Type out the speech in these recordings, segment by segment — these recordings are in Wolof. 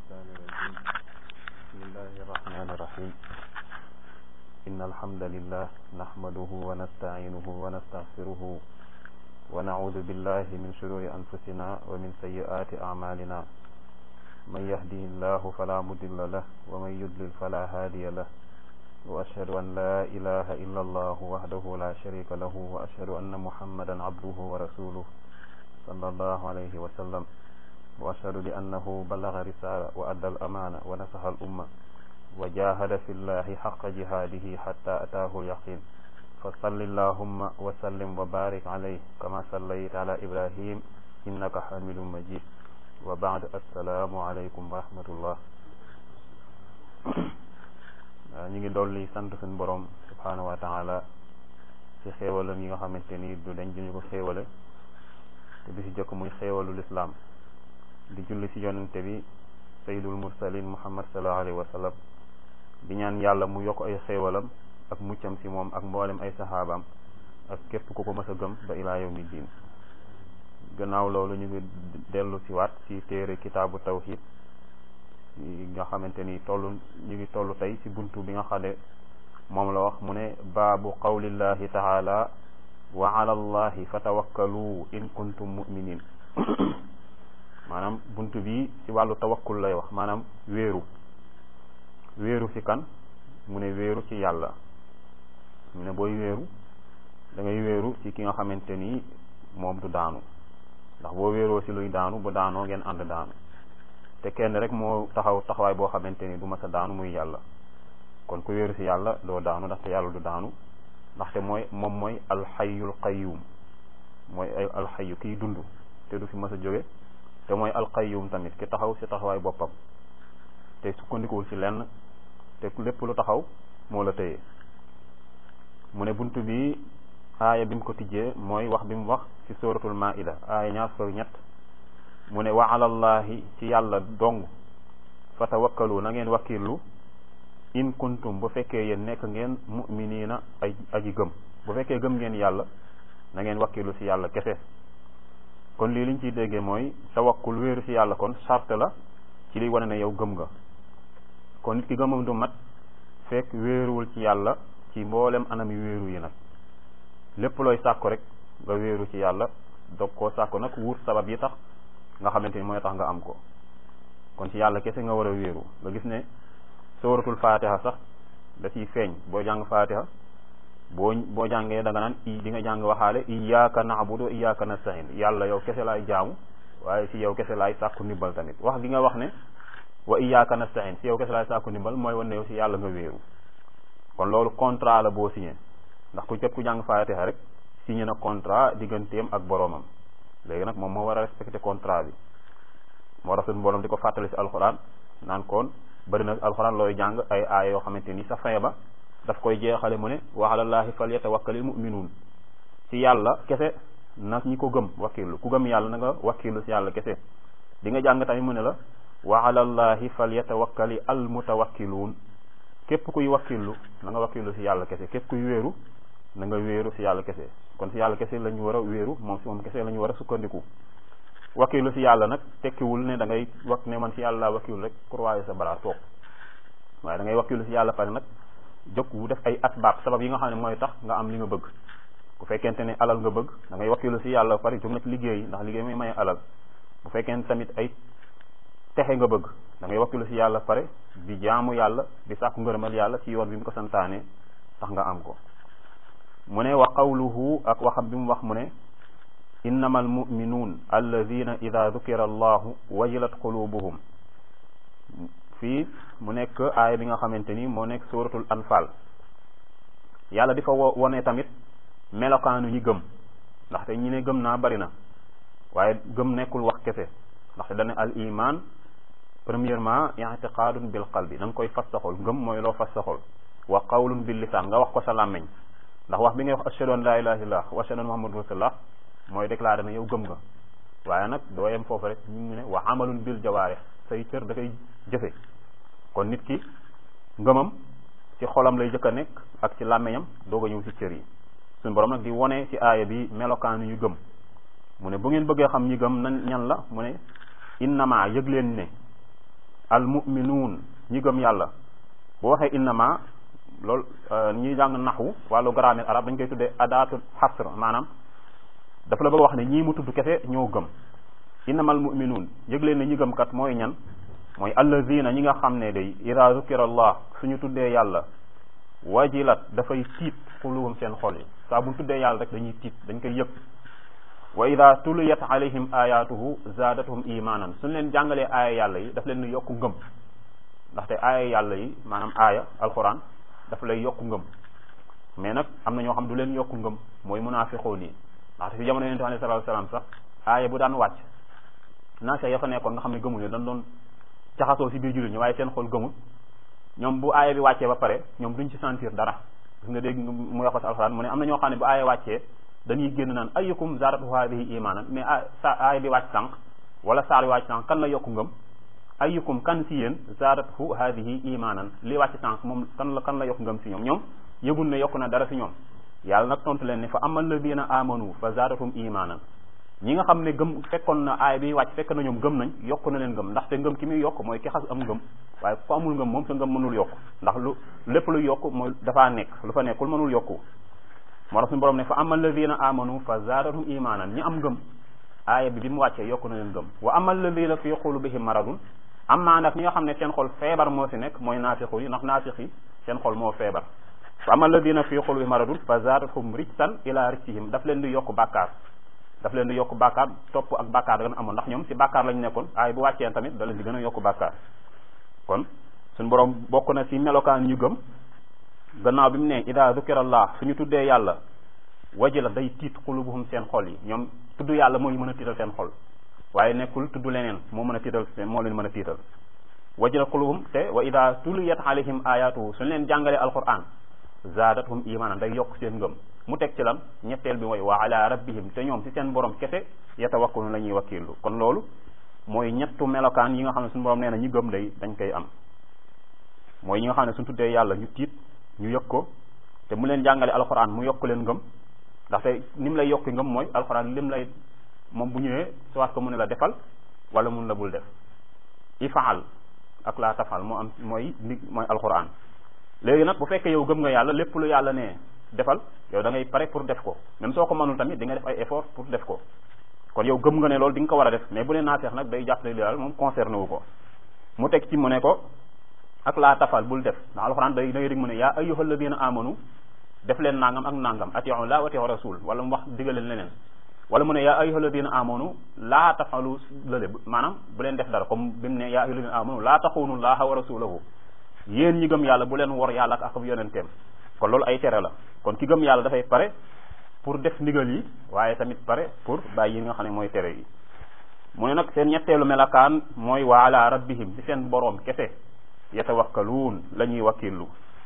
الشيطان الرجيم بسم الله الرحمن الرحيم إن الحمد لله نحمده ونستعينه ونستغفره ونعوذ بالله من شرور أنفسنا ومن سيئات أعمالنا من يهده الله فلا مضل له ومن يضلل فلا هادي له وأشهد أن لا إله إلا الله وحده لا شريك له وأشهد أن محمدا عبده ورسوله صلى الله عليه وسلم وأشهد بأنه بلغ رسالة وأدى الأمانة ونصح الأمة وجاهد في الله حق جهاده حتى أتاه اليقين فصل اللهم وسلم وبارك عليه كما صليت على إبراهيم إنك حميد مجيد وبعد السلام عليكم ورحمة الله ñu ngi dolli sant suñu borom subhanahu wa taala ci xéewalam yi nga xamante ni du dañ duñu ko xéewale te bi si jëkk muy xéewalu lislaam di julli ci yonente bi sayyidul mursalin muhammad sallallahu alayhi wa sallam di ñaan yàlla mu yokk ay xéewalam ak muccam ci moom ak mboolem ay saxaabaam ak képp ku ko mës a gëm ba ilaa yawmi diin gannaaw loolu ñu ngi dellu ci waat ci téere kitaabu tawhid nga xamante ni toll ñu ngi toll tey ci buntu bi nga xam ne moom la wax mu ne baabu qawlillahi taala wa ala allahi fatawakkalu in kuntum muminin maanaam buntu bi ci wàllu tawakkul lay wax maanaam wéeru wéeru ci kan mu ne wéeru ci yàlla mu ne booy wéeru da ngay wéeru ci ki nga xamante ni moom du daanu ndax boo wéeroo ci luy daanu bu daanoo ngeen ànd daanu te kenn rek moo taxaw taxawaay boo xamante ni du mas a daanu muy yàlla kon ku wéeru ci yàlla doo daanu ndaxte yàlla du daanu ndaxte mooy moom mooy alxayul qayyum mooy ay alxayu kiy dund te du fi mas a jóge te mooy alqayyum tamit ki taxaw ci taxawaay boppam te sukkandikuwul ci lenn te lépp lu taxaw moo la tëye mu ne bunt bi aaya bi mu ko tijjee mooy wax bi mu wax ci suratul maida aaya ñaar fukk ñett mu ne wa alallahi ci yàlla dong fa tawakkalu na ngeen wakkirlu in kuntum bu fekkee yéen nekk ngeen mu'minina ay aji gëm bu fekkee gëm ngeen yàlla na ngeen wakkirlu ci yàlla kese kon lii liñ ciy déggee mooy tawakkul wéeru ci yàlla kon charte la ci liy wane ne yow gëm nga kon nit ki gëmam du mat fekk wéeruwul ci yàlla ci mboolem anami wéeru yi nag lépp looy sàkku rek nga wéeru ci yàlla dog koo sàkku nag wut sabab yi tax nga xamante ni mooy tax nga am ko kon ci yàlla kese nga war a wéeru nga gis ne sooratul fatiha sax da ciy feeñ boo jàng fatiha boo boo jàngee da nga naan i di nga jàng waxaale iyyaka na'budu wa iyyaka nasta'in yàlla yow kese laay jaamu waaye ci yow kese laay sàkku ndimbal tamit wax gi nga wax ne wa iyyaka nasta'in ci yow kese laay sàkku ndimbal mooy wane ne yow ci yàlla nga wéeru kon loolu contrat la boo signé ndax ku jot ku jàng fatiha rek signé na contrat digganteem ak boroomam léegi nag moom moo war a respecté contrat bi moo tax suñu borom di ko fàttali ci alxuraan naan kon bëri na alxuraan looy jàng ay aaya yoo xamante ni sa fin ba daf koy jeexale mu ne wa alallaahi falyatawakkalil mu'minuun ci yàlla kese na ñi ko gëm wakkilu ku gëm yàlla na nga wakkilu ci yàlla kese di nga jàng tamit mu ne la wa alallaahi falyatawakkali al mutawakkiluun képp kuy wakkilu na nga wakkilu ci yàlla kese képp kuy wéeru na nga wéeru ci yàlla kese kon ci yàlla kese la ñu war a wéeru moom ci moom kese la ñu war a sukkandiku wakkilu ci yàlla nag tekkiwul ne da ngay wax ne man ci yàlla laa wakkilu rek croiser sa bara toog waaye da ngay wakkilu ci yàlla pare nag jóg wu def ay asbaab sabab yi nga xam ne mooy tax nga am li nga bëgg bu fekkente ne alal nga bëgg da ngay wakkilu ci yàlla pare jóg nag liggéey ndax liggéey mooy maye alal bu fekkente tamit ay texe nga bëgg da ngay wakkilu ci yàlla pare di jaamu yàlla di sàkku ngërëmal yàlla ci yoon bi mu ko santaane tax nga am ko mu ne wa qawluhu ak waxam bi mu wax mu ne innama almuminuun alladina ida dukira allahu wajilat qulubuhum fii mu nekk aaya bi nga xamante ni moo nekk suratul anfal yàlla di fa wone tamit melokaanu ñi gëm ndaxte ñi ne gëm naa bari na waaye gëm nekkul wax kese ndaxte dane al iman premièrement i'tiqadun bil qalbi da nga koy fas sa xol ngëm mooy loo fas sa xol wa qawlun bil lisaan nga wax ko sa làmmeñ ndax wax bi ngay wax ashhadu an la ilaha illallah wa ashhadu anna muhammadur rasulullah mooy déclaré na yow gëm nga waaye nag doo yem foofu rek ñu ngi ne wa amalun bil jawaarih say cër da koy jëfe kon nit ki ngëmam ci xolam lay jëkk a nekk ak ci làmmeñam doog a ñëw ci cër yi suñu borom nag di wone ci aaya bi melokaanu ñu gëm mu ne bu ngeen bëggee xam ñi gëm nan ñan la mu ne innama yëg leen ne al muminuun ñi gëm yàlla boo waxee innama loolu ñi jàng naxwu wàllu grammaire arab dañ koy tuddee adaatul xasr maanaam dafa la bëgg wax ne ñii mu tudd kese ñoo gëm innamal muminuun yëg leen ne ñi gëm kat mooy ñan mooy allazina ñi nga xam ne day ida zukira allah suñu tuddee yàlla wajilat dafay tiit xuluhum seen xol yi saa bu tuddee yàlla rek dañuy tiit dañ koy yëg wa ida tuliyat alayhim ayatuhu zaadathum imanan suñ leen jàngalee aaya yàlla yi daf leen yokku ngëm ndaxte aaya yàlla yi maanaam aaya alquran daf lay yokku ngëm mais nag am na ñoo xam du leen yokku ngëm mooy munaafiqoon yi ndaxte fi jamono yonente alayhi salatu salaam sax aaya bu daan wàcc naasa ya fa nekkoon nga xam ne gëmuñu dañ doon jaxasoo si biir jullit ñi waaye seen xol gëmul ñoom bu aaya bi wàccee ba pare ñoom duñ ci sentir dara gis nga dégg mu wax ko si alxuraan mu ne am na ñoo xam ne bu aaya wàccee dañuy génn naan ayyukum zaadatu haadihi imaanan mais sa aaya bi wàcc sànq wala saar bi wàcc sànq kan la yokku ngëm ayyukum kan si yéen zaadatu haadihi imaanan li wàcc sànq moom kan la kan la yokku ngëm si ñoom ñoom yëgul ne yokku na dara si ñoom yàlla nag tontu leen ne fa amal ladina amanu fa zaadatum imaanan ñi nga xam ne gëm fekkoon na aay bi wàcc fekk na ñoom gëm nañ yokk na leen ngëm ndaxte ngëm ki muy yokk mooy ki xas am ngëm waaye ku amul ngëm moom sa ngëm mënul yokk ndax lu lépp lu yokk mooy dafaa nekk lu fa nekkul mënul yokku moo tax suñu borom ne fa amal ladina amanu fa zaadatum imaanan ñi am ngëm aaya bi bi mu wàccee yokk na leen ngëm wa amal ladina fi qulubihim maradun amma nag ñi nga xam ne seen xol feebar moo si nekk mooy naafiqu yi ndax naafiq yi seen xol moo feebar fa amal ladina fi qulubihim maradun fa zaadathum rijsan ila rijsihim daf leen di yokk bàkkaar daf leen di yokk bàkkaar topp ak bàkkaar da gën amoon ndax ñoom si bàkkaar lañu nekkoon aay bu wàccee tamit da leen di gën a yokk bàkkaar kon suñu borom bokk na si melokaan ñu gëm gannaaw bi mu ne ida zukirallah suñu tuddee yàlla waji la day tiit xulubuhum seen xol yi ñoom tudd yàlla mooy mën a tiital seen xol waaye nekkul tudd leneen moo mën a tiital moo leen mën a tiital waji la xulubuhum te wa ida tuliyat alayhim ayatuhu suñu leen jàngalee alquran zaadathum imanan day yokk seen ngëm mu teg ci lan ñetteel bi mooy wa ala rabbihim te ñoom si seen borom kese yatawakkalu la ñuy wakkilu kon loolu mooy ñettu melokaan yi nga xam ne suñu borom nee na ñi gëm day dañ koy am mooy ñi nga xam ne suñu tuddee yàlla ñu tiit ñu yëg ko te mu leen jàngale alxuraan mu yokk leen ngëm ndaxte ni mu lay yokki ngëm mooy alxuraan lim lay moom bu ñëwee soit ko mu ne la defal wala mun la bul def ifaal ak laa tafal moo am mooy ndi mooy alxuraan léegi nag bu fekkee yow gëm nga yàlla lépp lu yàlla ne defal yow da ngay pare pour def ko même soo ko mënul tamit di nga def ay effort pour def ko kon yow gëm nga ne loolu di nga ko war a def mais bu leen naafeex nag day jàpp ne li daal moom concerné wu ko mu teg ci mu ne ko ak laa tafal bul def ndax alxuraan day da ngay dégg mu ne yaa ayyuhal ladina amanu def leen nangam ak nangam atiu la wa atiu rasul wala mu wax digal leen leneen wala mu ne yaa ayyuhal ladina amanu laa tafalu lële maanaam bu leen def dara comme bi mu ne yaa ayyuhal ladina amanu laa taxunu llaha wa rasulahu yéen ñi gëm yàlla bu leen wor yàlla ak ak yonenteem kon loolu ay tere la kon ki gëm yàlla dafay pare pour def ndigal yi waaye tamit pare pour bàyyi yi nga xam ne mooy tere yi mu ne nag seen ñetteelu melakaan mooy wa ala rabbihim ci seen boroom kese yatawakkaluun la ñuy wakkillu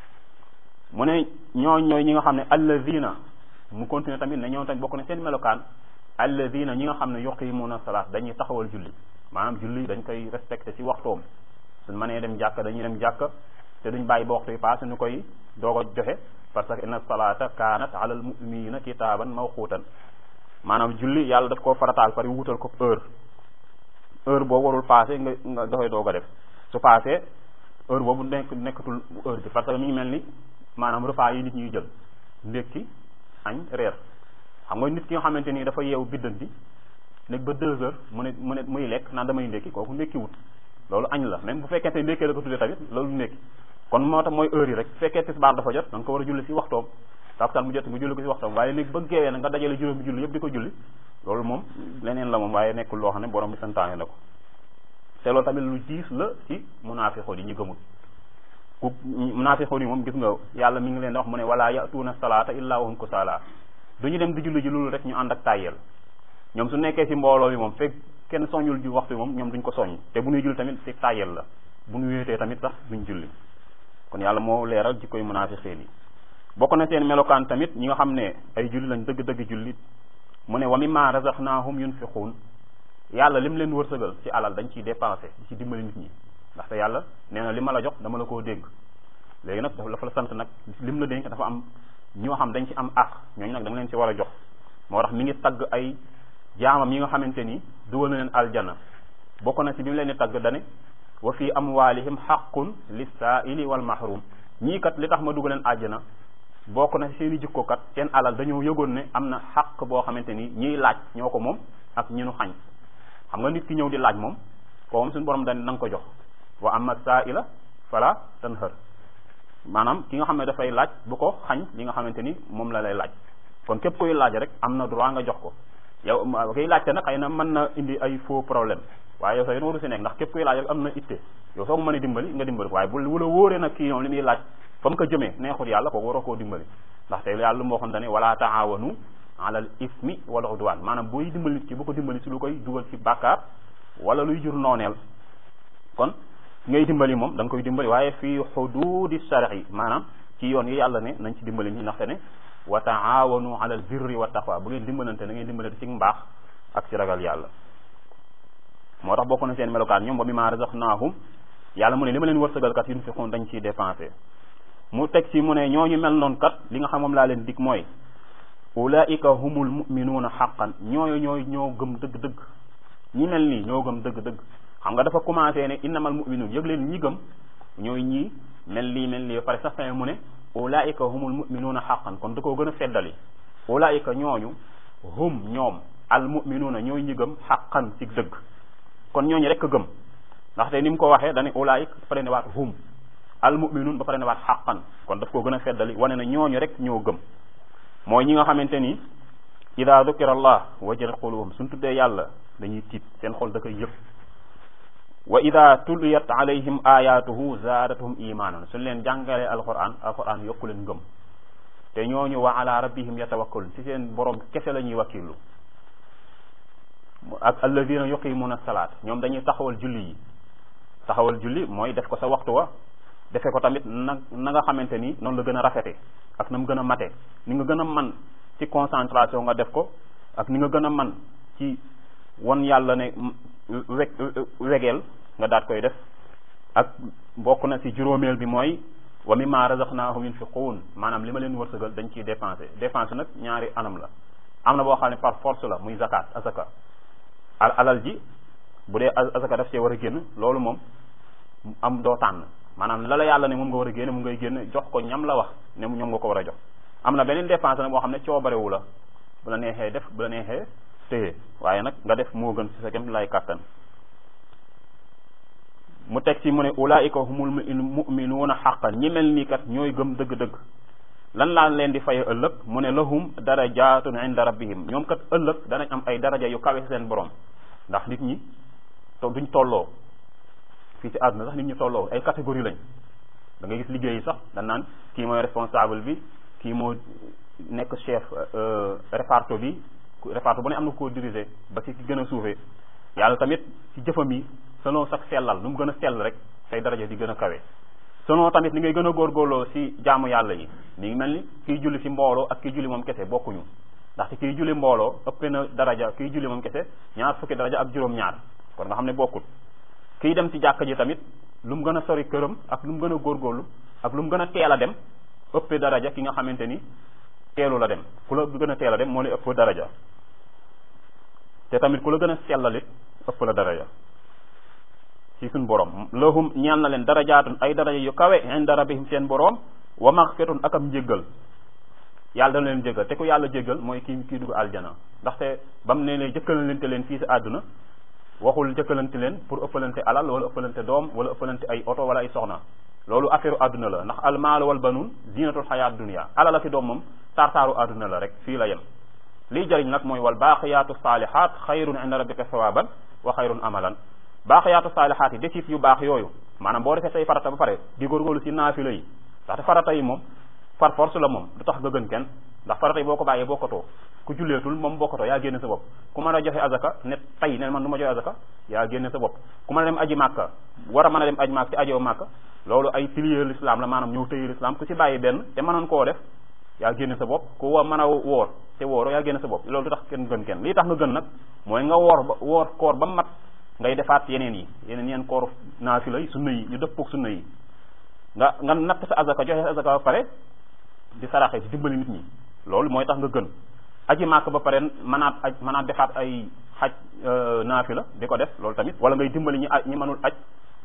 mu ne ñooñ ñooy ñi nga xam ne allazina mu continuer tamit ne ñoom tamit bokk na seen melokaan allazina ñi nga xam ne yuqimuuna salaat dañuy taxawal julli maanaam julli dañ koy respecté ci waxtoom suñ mënee dem jàkka dañuy dem jàkka te duñ bàyyi ba waxtu yi paase ñu koy doog a joxe parce que inna salata kanat ala al muminina kitaaban mawquutan maanaam julli yàlla daf koo farataal pare wutal ko heure heure boobu warul paase nga nga doxee doog a def su paasee heure boobu nekk nekkatul heure bi parce que mi ngi mel ni maanaam repas yi nit ñuy jël ndékki añ reer xam nga nit ki nga xamante ni dafa yeewu biddanti nekk ba deux heures mu ne mu ne muy lekk naan damay ndékki kooku ndékki wut loolu añ la même bu fekkente ndékkee la ko tuddee tamit loolu ndékki kon moo tax mooy heure yi rek bu fekkee tisbaar dafa jot da nga ko war a julli si waxtoom takusaan mu jot nga julli ko si waxtoom waaye léegi ba geewee nag nga dajale juróomi julli yëpp di ko julli loolu moom leneen la moom waaye nekkul loo xam ne borom bi santaane na ko te loolu tamit lu diis la ci munaafiqoon yi ñu gëmul ku munaafiqoon yi moom gis nga yàlla mi ngi leen di wax mu ne wala yatuuna salaata illaa wa hum kusaala du ñu dem di julli ji loolu rek ñu ànd ak tàyyeel ñoom su nekkee si mbooloo bi moom fekk kenn soññul ji waxtu moom ñoom duñ ko soññ te bu ñuy julli tamit si tàyyeel la bu ñu wéetee tamit sax duñ julli kon yàlla moo leeral jikkoy munaafiqiin yi bokk na seen melokaan tamit ñi nga xam ne ay julli lañ dëgg-dëgg julli mu ne wa mimma razaqnaahum yunfiquun yàlla lim leen wërsëgal ci alal dañ ciy dépensé di ci dimbali nit ñi ndaxte yàlla nee na li ma la jox dama la koo dénk léegi nag dafa la sant nag lim la dénk dafa am ñoo xam dañ ci am àq ñooñu nag da nga leen ci war a jox moo tax mi ngi tagg ay jaamam yi nga xamante ni dugal na leen aljana bokk na ci bi mu leen di tagg dane wa fi amwalihim xaqun lissaili wal mahrum ñii kat li tax ma dugg leen àjjana bokk na seen i jikko kat seen alal dañoo yëgoon ne am na xaq boo xamante ni ñiy laaj ñoo ko moom ak ñi nu xañ xam nga nit ki ñëw di laaj moom ko moom suñu borom dañ na nga ko jox wa amma saa'ila fala tanhar maanaam ki nga xam ne dafay laaj bu ko xañ li nga xamante ni moom la lay laaj kon képp koy laaj rek am na droit nga jox ko yow koy laajte nag xëy na mën na indi ay faux problème waaye yow sa yoon waru si nekk ndax képp koy laaj rek am na itte yow soo ko mën a dimbali nga dimbali ko waaye bu wula wóoree nag kii ñoom li muy laaj fa mu ko jëmee neexul yàlla kooku waroo koo dimbali ndaxte yàlla lu moo xam ne wala taawanu alal ismi wala udwaan maanaam booy dimbali nit ki bu ko dimbali si lu koy dugal ci bàkkaar wala luy jur nooneel kon ngay dimbali moom da nga koy dimbali waaye fii xududi shar'i maanaam ci yoon yi yàlla ne nañ ci dimbali ñi ndaxte ne wa taawanu alal birri wa taqwa bu ngeen dimbalante na ngeen dimbalante ci mbaax ak ci ragal yàlla moo tax bokk na seen melokaan ñoom wa mimma razaqnaahum yàlla mu ne li ma leen wërsëgal kat yunfiqun dañ ciy dépensé mu teg ci mu ne ñooñu mel noonu kat li nga xam moom laa leen dig mooy ulaika humul muminuuna xaqan ñooyu ñooy ñoo gëm dëgg-dëgg ñi mel nii ñoo gëm dëgg-dëgg xam nga dafa commencé ne innamal muminuun yëg leen ñi gëm ñooy ñii mel lii mel lii pare sax mu ne ulaika humul muminuuna xaqan kon da koo gën a feddali ulaika ñooñu hum ñoom al muminuuna ñooy ñi gëm xaqan ci dëgg kon ñooñu rek a gëm ndaxte ni mu ko waxee dane ulaik ba pare ne waat hum al muminuun ba pare ne waat xaqan kon daf koo gën a feddali wane na ñooñu rek ñoo gëm mooy ñi nga xamante ni ida dukira allah wajilat qulubuhum suñ tuddee yàlla dañuy tiit seen xol da koy yëg wa ida tuliyat alayhim ayatuhu zaadatuhum imanan suñ leen jàngalee alquran alquran yokku leen ngëm te ñooñu wa ala rabbihim yatawakkalun ci seen borom kese la ñuy wakkilu ak alladina yuqimuna salaat ñoom dañuy taxawal julli yi taxawal julli mooy def ko sa waxtu wa defe ko tamit na na nga xamante ni noonu la gën a rafete ak na mu gën a mate ni nga gën a man ci concentration nga def ko ak ni nga gën a man ci won yàlla ne weg wegeel nga daat koy def ak bokk na ci juróomeel bi mooy wa mimma razaqnahum yunfiqun maanaam li ma leen wërsëgal dañ ciy dépensé dépense nag ñaari anam la am na boo xam ne par force la muy zakat azaka al alal ji bu dee azaka daf see war a génn loolu moom am doo tànn maanaam la la yàlla ne moom nga war a génne mu ngay génne jox ko ñam la wax ne ñoom nga ko war a jox am na beneen dépense nag boo xam ne coobarewu la bu la neexee def bu la neexee téye waaye nag nga def moo gën ci sa kem lay kàttan mu teg ci mu ne ulaika humul muminuuna xaqan ñi mel nii kat ñooy gëm dëgg-dëgg lan laa leen di faye ëllëg mu ne lahum darajatun inda rabbihim ñoom kat ëllëg danañ am ay daraja yu kawe seen borom ndax nit ñi to duñ tolloo fii ci àdduna sax nit ñi tolloo ay catégorie lañ da ngay gis liggéey yi sax dañ naan kii mooy responsable bi kii moo nekk chef réparto bi réparto bu ne am na koo diriger ba ci ki gën a suufee yàlla tamit ci jëfam yi selon sax sellal nu mu gën a sell rek say daraja di gën a kawe selon tamit ni ngay gën a góorgóorloo si jaamu yàlla yi mi ngi mel ni kiy julli si mbooloo ak kiy julli moom kese bokkuñu ndaxte kiy julli mbooloo ëpp na daraja kiy julli moom kese ñaar fukki daraja ak juróom-ñaar kon nga xam ne bokkut kiy dem ci jàkka ji tamit lu mu gën a sori këram ak lu mu gën a góorgóorlu ak lu mu gën a teel a dem ëpp daraja ki nga xamante ni teelu la dem ku la gën a teel a dem moo lay ëpp daraja te tamit ku la gën a sellalit ëpp la daraja ci suñ borom lahum ñeel na leen darajaatun ay daraja yu kawe inda rabbihim seen borom wa maxfiratun ak am njéggal yàlla dana leen jéggal te ku yàlla jéggal mooy kii kii dugg aljana ndaxte ba mu ne lee jëkkalante leen fii si àdduna waxul jëkkalante leen pour ëppalante alal wala ëppalante doom wala ëppalante ay oto wala ay soxna loolu affaire àdduna la ndax almaalu wal banuun zinatul xayaat dunia alal ak i doom moom tartaaru àdduna la rek fii la yem liy jëriñ nag mooy wal baaqiyaatu saalihaat xayrun inda rabbika sawaban wa xayrun amalan baaqiyaatu saalihaat yi desit yu baax yooyu maanaam boo defee say farata ba pare di góorgóorlu si naafila yi ndaxte farata yi moom par force la moom du tax nga gën kenn ndax farata yi boo ko bàyyee bokkatoo ku julleetul moom bokkatoo yaa génne sa bopp ku mën a joxe azaka ne tey ne man du ma joxe azaka yaa génne sa bopp ku mën a dem aji màkka war a mën a dem aji màkka te ajoo màkka loolu ay pilier l'islam la maanaam ñëw tëye l'islam ku si bàyyi benn te mënoon koo def yaa génne sa bopp ku wa mën a woor te wooro yaa génne sa bopp loolu du tax kenn gën kenn lii tax nga gën nag mooy nga woor ba woor koor ba mat ngay defaat yeneen yi yeneen yeen koor naafila yi sunna yi ñu dëppoog sunna yi nga nga natt sa azaka joxe sa azaka ba pare di saraxe di dimbali nit ñi loolu mooy tax nga gën aji màkk ba pare mënaat aj mënaat defaat ay xaj naafila di ko def loolu tamit wala ngay dimbali ñi aj ñi mënul aj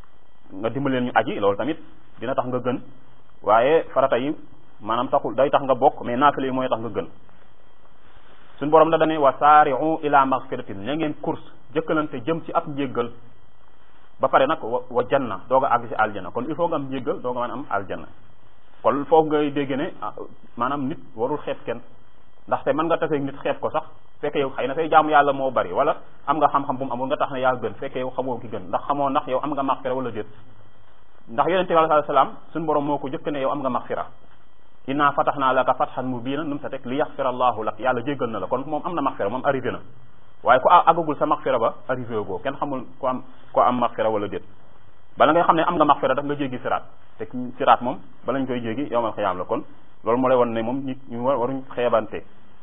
nga dimbali leen ñu aji loolu tamit dina tax nga gën waaye farata yi maanaam taxul day tax nga bokk mais naafile yi mooy tax nga gën suñu borom da dane wa saari'u ila maghfiratin ña ngeen course jëkkalante jëm ci ab njéggal ba pare nag wa janna doog a àgg ci aljana kon il faut nga am njéggal doog a mën am aljana kon foofu ngay dégg ne maanaam nit warul xeeb kenn ndaxte mën nga taseeg nit xeeb ko sax fekke yow xëy na say jaamu yàlla moo bari wala am nga xam-xam bu mu amul nga tax ne yaa gën fekke yow xamoo ki gën ndax xamoo ndax yow am nga maxfira wala déet ndax yonente bi alayhi salaam suñu borom moo ko jëkk ne yow am nga maxfira inna fatahnaa laka fathan mubiinan nu mu sa teg li yaxfira allahu lak yàlla jéggal na la kon moom am na maxfira moom arrivé na waaye ku àggagul sa maxfira ba arrivé goo kenn xamul ko am ko am maxfira wala déet bala ngay xam ne am nga maxfira daf nga jéggi siraat te siraat moom bala ñu koy jéggi yowmal xiyaam la kon loolu moo lay won ne moom nit ñu waruñ xeebante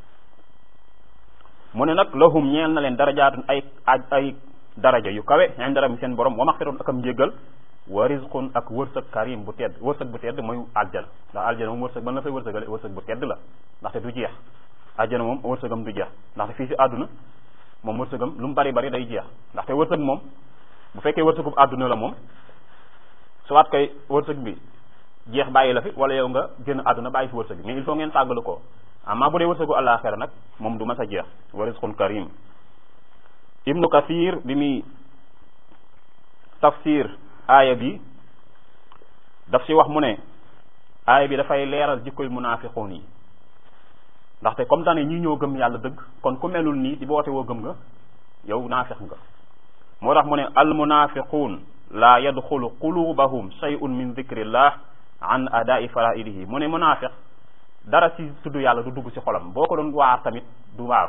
mu ne nag lahum ñeel na leen darajaatun ay aj ay daraja yu kawe inda rabbihim seen borom wa maxfiratun ak am njéggal wa rizqun ak wërsëg karim bu tedd wërsëg bu tedd mooy aljana ndax aljana moom wërsëg ban la fay wërsëgale wërsëg bu tedd la ndaxte du jeex aljana moom wërsëgam du jeex ndaxte fii si àdduna moom wërsëgam lu mu bari bari day jeex ndaxte wërsëg moom bu fekkee wërsëgub àdduna la moom soit koy wërsëg bi jeex bàyyi la fi wala yow nga génn àdduna bàyyi fi wërsëg bi mais il faut ngeen tàggalu ko amma bu dee wërsëgu àllaaxira nag moom du mas a jeex wa rizqun karim ibnu kathir bi muy tafsir aaya bi daf ci wax mu ne aaya bi dafay leeral jikkoy munaafiqoon yi ndaxte comme dane ñi ñoo gëm yàlla dëgg kon ku melul nii di boote woo gëm nga yow naafiq nga moo tax mu ne al munaafiquun laa yadxulu qulubahum shay'un min dikrillah an adaa'i faraidihi mu ne munaafiq dara ci tudd yàlla du dugg ci xolam boo ko doon waar tamit du waaru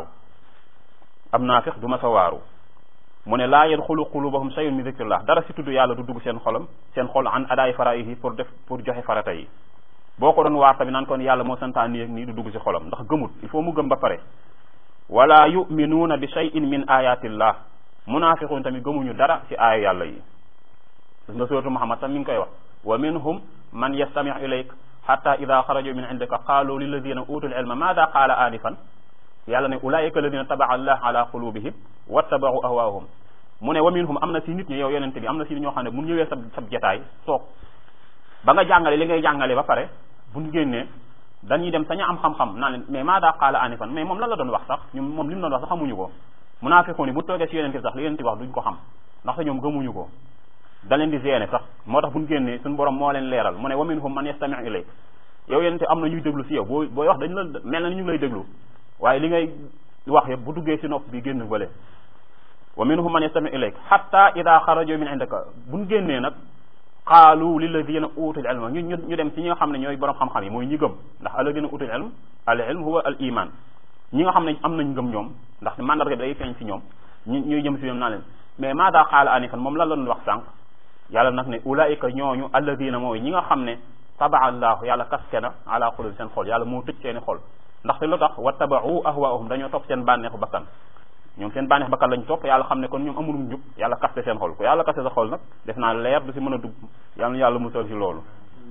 am naafiq du ma sa waaru mu ne laa yadxulu qulubahum shay'un min dikrillah dara ci tudd yàlla du dugg seen xolam seen xol an adaa'i faraidihi pour def pour joxe farata yi boo ko doon waar tamit naan kon yàlla moo santaan nii ak nii du dugg ci xolam ndax gëmut il faut mu gëm ba pare wala yuminuuna bi shay'in min ayatillah munaafiquun tamit gëmuñu dara ci aaya yàlla yi gis nga suratu muhammad tam mi ngi koy wax wa minhum man yastamiu ilayk hatta ida xaraju min indika qaalu lilladina utul ilma maada qaala anifan yàlla ne ulaika alladina tabaa allah ala qulubihim wattabau ahwaahum mu ne wa minhum am na si nit ñi yow yonente bi am na si ñoo xam ne bu ñëwee sab sab jataay toog ba nga jàngale li ngay jàngale ba pare buñ génnee dañuy dem saña am xam-xam naa leen mais maada qaala anifan mais moom lan la doon wax sax ñun moom li mu doon wax sax xamuñu ko munaafiqoon yi bu toogee si yonente bi sax li yonente bi wax duñ ko xam ndaxte ñoom gëmuñu ko da leen di génne sax moo tax buñ génnee suñu borom moo leen leeral mu ne wa minhum man yastami'u ilayk yow yonente am na ñuy déglu si yow boo booy wax dañ la mel na ni ñu ngi lay déglu waaye li ngay wax yëpp bu duggee si nopp bi génn bële wa minhum man yastami'u ilayk hatta ida xaraju min indaka buñ génnee nag qaalu lilladina utul ilma ñu ñu dem ci ñi nga xam ne ñooy borom xam-xam yi mooy ñi gëm ndax alladina utul ilm al ilm huwa al iman ñi nga xam ne am nañ ngëm ñoom ndax mandarga bi day feeñ ci ñoom ñu ñuy jëm si ñoom naa leen mais maada qaala anifan moom lan la doon wax sànq yàlla nag ne ulaika ñooñu alladina mooy ñi nga xam ne tabaa allahu yàlla kaske na ala xulub seen xol yàlla moo tëj seeni xol ndaxte lu tax wa tabau ahwaahum dañoo topp seen bànneexu bakkan ñoom seen bànneex bakkan lañ topp yàlla xam ne kon ñoom amulum njub yàlla kaste seen xol ko yàlla kaste sa xol nag def naa leer du si mën a dugg yàlla na yàlla musal si loolu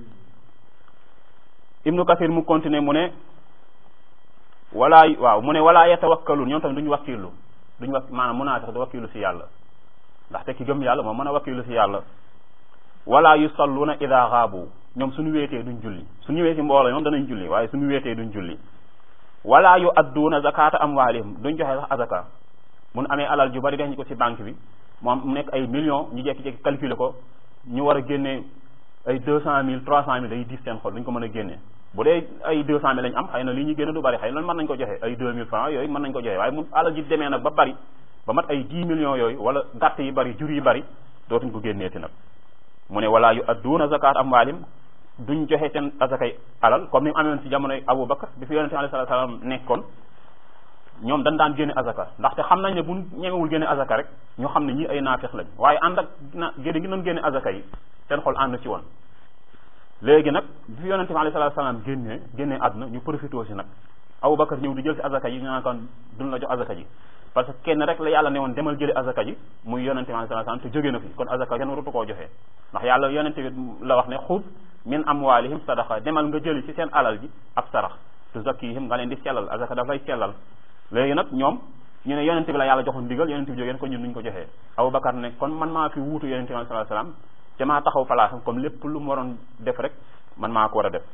ibnu kasir mu continuer mu ne walaa waaw mu ne walaa yatawakkaluun ñoom tamit duñu wakkilu duñu wak maanaam munaafiq di wakkilu si yàlla ndaxte ki gëm yàlla moom mën a wakkilu si yàlla wala yusalluuna ida xaabu ñoom suñu wéetee duñ julli suñu ñëwee si mbooloo ñoom danañ julli waaye suñu wéetee duñ julli wala yu adduuna zakata amwaalihim duñ joxe sax azaka mun amee alal ju bari def ñu ko si banque bi moom mu nekk ay millions ñu jekki-jekki calculer ko ñu war a génne ay deux cent mille trois cent mille day diis seen xol duñ ko mën a génne bu dee ay deux cent mille lañ am xëy na li ñu génne du bari xëy na mën nañ ko joxe ay deux mille francs yooyu mën nañ ko joxe waaye mun alal ji demee nag ba bari ba mat ay dix millions yooyu wala gàtt yi bari jur yi bari dootuñ ko génneeti nag mu ne wala yu adduuna zakat amwaalim duñ joxe seen azakay alal comme ni mu amoon si jamonoy Abu Bakar bi fi yonente alayhi salaatu salaam nekkoon ñoom dañ daan génne azaka ndaxte xam nañ ne bu ñemewul génne azaka rek ñu xam ne ñii ay naafeq lañ waaye ànd ak na génne gi doon génne azaka yi seen xol ànd ci woon léegi nag bi fi yonente bi alayhi salaatu salaam génnee génnee àdduna ñu profité si nag Abu Bakar ñëw di jël si azaka yi ñu naan kon duñ la jox azaka ji parce que kenn rek la yàlla ne woon demal jëli azaka ji muy yonente bi alayhi salaatu salaam te jóge na fi kon azaka kenn warutu koo joxe ndax yàlla yonente bi la wax ne xud min amwalihim sadaqa demal nga jëli ci seen alal ji ab sarax tuzakkihim nga leen di sellal azaka daf lay sellal léegi nag ñoom ñu ne yonente bi la yàlla joxoon ndigal yonente bi jógeen ko ñun nuñ ko joxee Abubakar ne kon man maa fi wuutu yonente bi sallallahu alayhi wasallam te maa taxaw palaasam comme lépp lu mu waroon def rek man maa ko war a def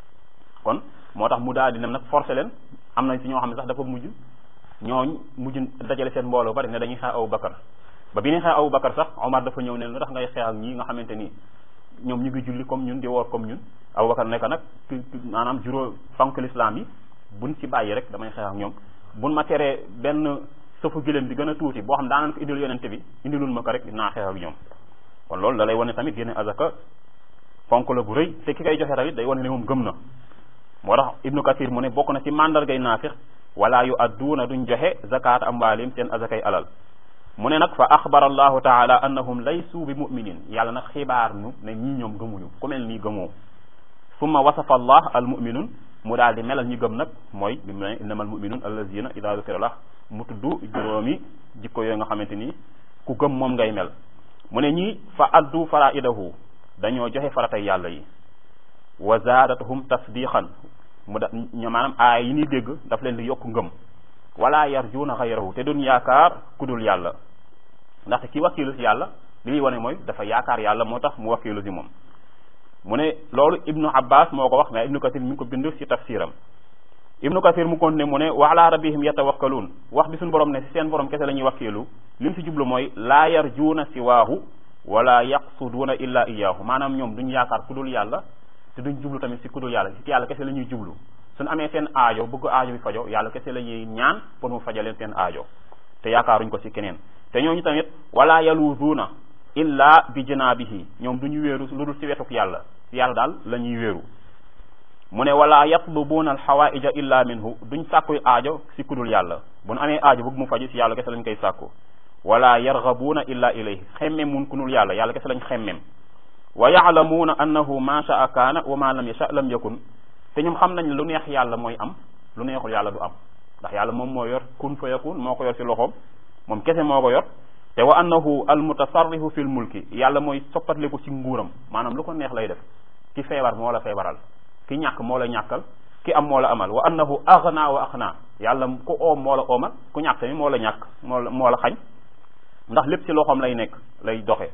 kon moo tax mu daal di nem nag forcé leen am na si ñoo xam ne sax dafa mujj ñooñ mujj dajale seen mbooloo bari ne dañuy xeex Abu Bakar ba bi ñuy xeex Abu Bakar sax Omar dafa ñëw ne lu tax ngay xeex ak ñii nga xamante ni ñoom ñu ngi julli comme ñun di woor comme ñun Abu Bakar nekk nag maanaam juróom fonk l'islam yi buñ ci bàyyi rek damay xeex ak ñoom buñ ma teree benn sëfu giléem bi gën a tuuti boo xam daanañ ko indil yonente bi indilul ma ko rek naa xeex ak ñoom kon loolu da lay wane tamit génne azaka fonk la bu rëy te ki koy joxe tamit day wane ne moom gëm na moo tax ibnu kathir mu ne bokk na ci mandargay naafiq wala yu adduuna duñ joxe zakat amwaalim seen azakay alal mu ne nag fa axbara allahu taala annahum laysu bi muminin yàlla nag xibaar nu ne ñii ñoom gëmuñu ku mel nii gëmoo summa wasafa allah al muminun mu daal di melal ñi gëm nag mooy bi mu ne innama al muminun allazina ida dukira lah mu tudd juróomi jikko yooyu nga xamante ni ku gëm moom ngay mel mu ne ñii fa addu faraidahu dañoo joxe faratay yàlla yi wa zaadatuhum tasdiqan mu da ñu maanaam aay yi ñuy dégg daf leen di yokk ngëm wala yarjuuna xayrahu te duñ yaakaar ku dul yàlla ndaxte ki wakkilu si yàlla li muy wane mooy dafa yaakaar yàlla moo tax mu wakkilu si moom mu ne loolu ibnu abbas moo ko wax mais ibnu kathir mi ngi ko bind si tafsiram ibnu kathir mu continué mu ne wa ala rabbihim yatawakkaluun wax bi suñu borom ne si seen borom kese la ñuy wakkilu li mu si jublu mooy laa yarjuuna siwaahu wala yaqsuduuna illa iyaahu maanaam ñoom duñ yaakaar ku dul yàlla te duñ jublu tamit si ku dul yàlla si yàlla kese la ñuy jublu suñu amee seen aajo bëgg aajo bi fajo yàlla kese la ñuy ñaan pour mu fajaleen seen aajo te yaakaaruñ ko si keneen te ñooñu tamit wala yaluzuuna illa bi janaabihi ñoom duñu wéeru lu dul si wetuk yàlla si yàlla daal la ñuy wéeru mu ne wala yatlubuuna alxawaaija illa minhu duñ sàkkuy aajo si kudul yàlla bu nu amee aajo bëgg mu faju si yàlla kese lañ koy sàkku wala yargabuuna illa ilayhi xemmem mun kunul yàlla yàlla kese lañ xemmem wa yaalamuuna annahu ma shaa kaana wa ma lam yasha lam yakun te ñoom xam nañ ne lu neex yàlla mooy am lu neexul yàlla du am ndax yàlla moom moo yor kun fa yakun moo ko yor si loxoom moom kese moo ko yor te wa annahu al mutasarrifu fil mulki yàlla mooy soppatleku ci nguuram maanaam lu ko neex lay def ki feebar moo la feebaral ki ñàkk moo la ñàkkal ki am moo la amal wa annahu aghna wa aghna yàlla ku oom moo la oomal ku ñàkk tamit moo la ñàkk moo la moo la xañ ndax lépp ci loxoom lay nekk lay doxe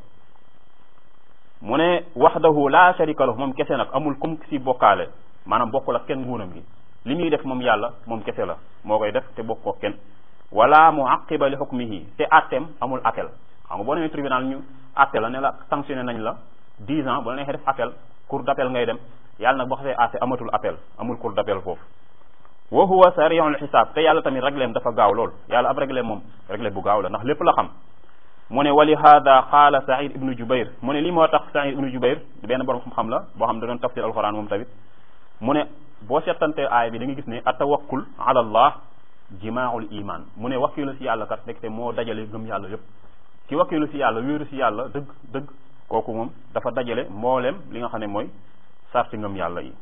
mu ne wahdahu la sharika lahu moom kese nag amul kum si bokkaale maanaam bokkul ak kenn nguuram gi li muy def moom yàlla moom kese la moo koy def te bokkoo kenn wala muaqiba li hukmihi te atteem amul appel xam nga boo demee tribunal ñu atte la ne la sanctionné nañ la 10 ans bu la neexee def appel cour d'appel ngay dem yàlla nag boo xasee atte amatul appel amul cour d'appel foofu wa huwa sari'ul xisaab te yàlla tamit régleem dafa gaaw lool yàlla ab réglé moom réglé bu gaaw la ndax lépp la xam mu ne wali hada qaala Saïd ibnu Jubayr mu ne lii moo tax Saïd ibnu Jubayr benn borom xam-xam la boo xam da doon tafsir alquran moom tamit mu ne boo seetantee aay bi da nga gis ne atawakkul ala allah jimaaul iman mu ne wakkilu si yàlla kat rek te moo dajale gëm yàlla yépp ki wakkilu si yàlla wéeru si yàlla dëgg dëgg kooku moom dafa dajale mbooleem li nga xam ne mooy sarti ngëm yàlla yi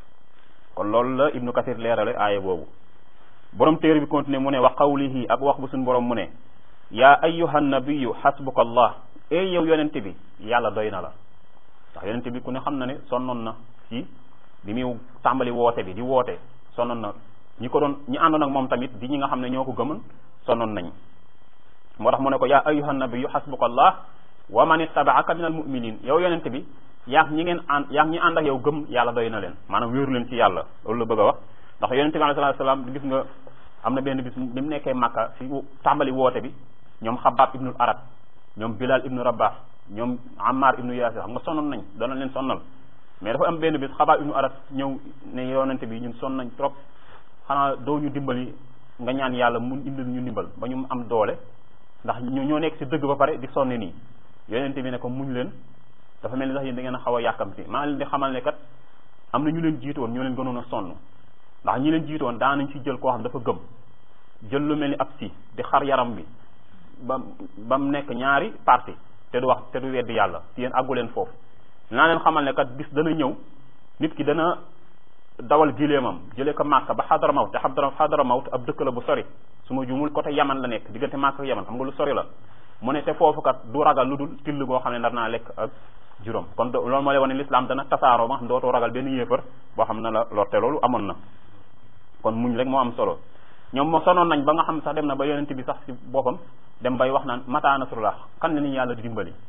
kon loolu la ibnu kathir leerale aaya boobu borom téere bi continué mu ne wa qawlihi ak wax bu suñu borom mu ne yaa ayyuha nabiyu xasbuka allah ey yow yonente bi yàlla doy na la ndax yonente bi ku ne xam na ne sonnoon na ci bi muy tàmbali woote bi di woote sonnoon na ñi ko doon ñi àndoon ak moom tamit di ñi nga xam ne ñoo ko gëmoon sonnoon nañ moo tax mu ne ko yaa ayyuha nabiyu xasbuka allah wa man ittabaaka min al muminin yow yonente bi yaag ñi ngeen ànd yaag ñi ànd ak yow gëm yàlla doy na leen maanaam wéeru leen ci yàlla loolu la bëgg a wax ndax yonente bi alayhi salaam gis nga am na benn bis bi mu nekkee Makka si tàmbali woote bi ñoom Xabaab ibnul Arat ñoom Bilal ibnu Rabah ñoom Ammar ibnu Yaasir xam nga sonnoon nañ doon na leen sonnal mais dafa am benn bis Xabaab ibnu Arat ñëw ne yonente bi ñun sonn nañ trop xanaa doo ñu dimbali nga ñaan yàlla mu indil ñu dimbal ba ñu am doole ndax ñu ñoo nekk si dëgg ba pare di sonne nii yonente bi ne ko muñ leen dafa mel ni sax yéen da ngeen a xaw a yàkkamti maa leen di xamal ne kat am na ñu leen jiitoon ñoo leen gënoon a sonn ndax ñi leen jiitoon daan nañ ci jël koo xam dafa gëm jël lu mel ni ab si di xar yaram bi ba ba mu nekk ñaari parti te du wax te du weddi yàlla si yéen àggu leen foofu naa leen xamal ne kat bis dana ñëw nit ki dana dawal gileemam jëlee ko Màkka ba Xadaramawt te Xadaramawt ab dëkk la bu sori su ma jumul côté Yaman la nekk diggante Màkka ak Yaman xam nga lu sori la mu ne te foofu kat du ragal lu dul till goo xam ne nar naa lekk ak juróom kon loolu moo lay wane l'islam dana tasaaroo ba xam dootoo ragal benn yéefar boo xam ne la lorte loolu amoon na kon muñ rek moo am solo ñoom moo sonoon nañ ba nga xam sax dem na ba yonent bi sax ci boppam dem bay wax naan mata nasrullah kan la ni yàlla di dimbali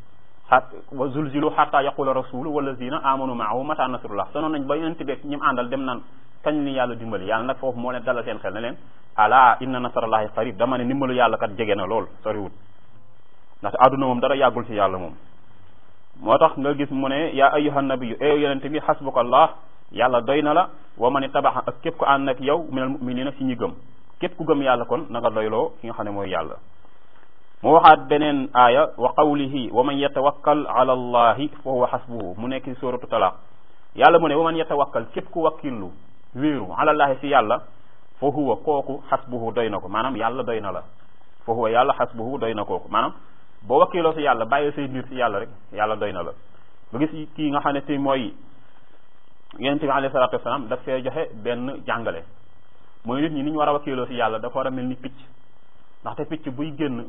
xat wa zulzilu xatta yaqula rasulu walladina amanu maahu mata nasrullah sonoon nañ ba yonent beeg ñim àndal dem naan kañ ni yàlla dimbali yàlla nag foofu moo leen dalal seen xel ne leen ala inna nasrallahi qarib dama ne ndimbalu yàlla kat jege na lool soriwut ndaxte àdduna moom dara yàggul ci yàlla moom moo tax nga gis mu ne yaa ayyuha nabiyu e yonente bi xasbuka allah yàlla doy na la wa man tabaxa ak képp ku ànd ak yow minal muminina si ñi gëm képp ku gëm yàlla kon na nga doyloo ki nga xam ne mooy yàlla mu waxaat beneen aaya wa qawlihi wa man yatawakkal ala allahi fa huwa xasbuhu mu nekk suratu talaq yàlla mu ne wa man yatawakkal képp ku wakkillu wéeru ala allahi si yàlla fa huwa kooku xasbuhu doy na ko maanaam yàlla doy na la fa huwa yàlla xasbuhu doy na kooku maanaam boo wakkiloo si yàlla bàyyi say mbir si yàlla rek yàlla doy na la ba gis kii nga xam ne te mooy yonent bi alayhi salaatu wasalaam daf fee joxe benn jàngale mooy nit ñi ni ñu war a wakkiloo si yàlla dafa war a mel ni picc ndaxte picc buy génn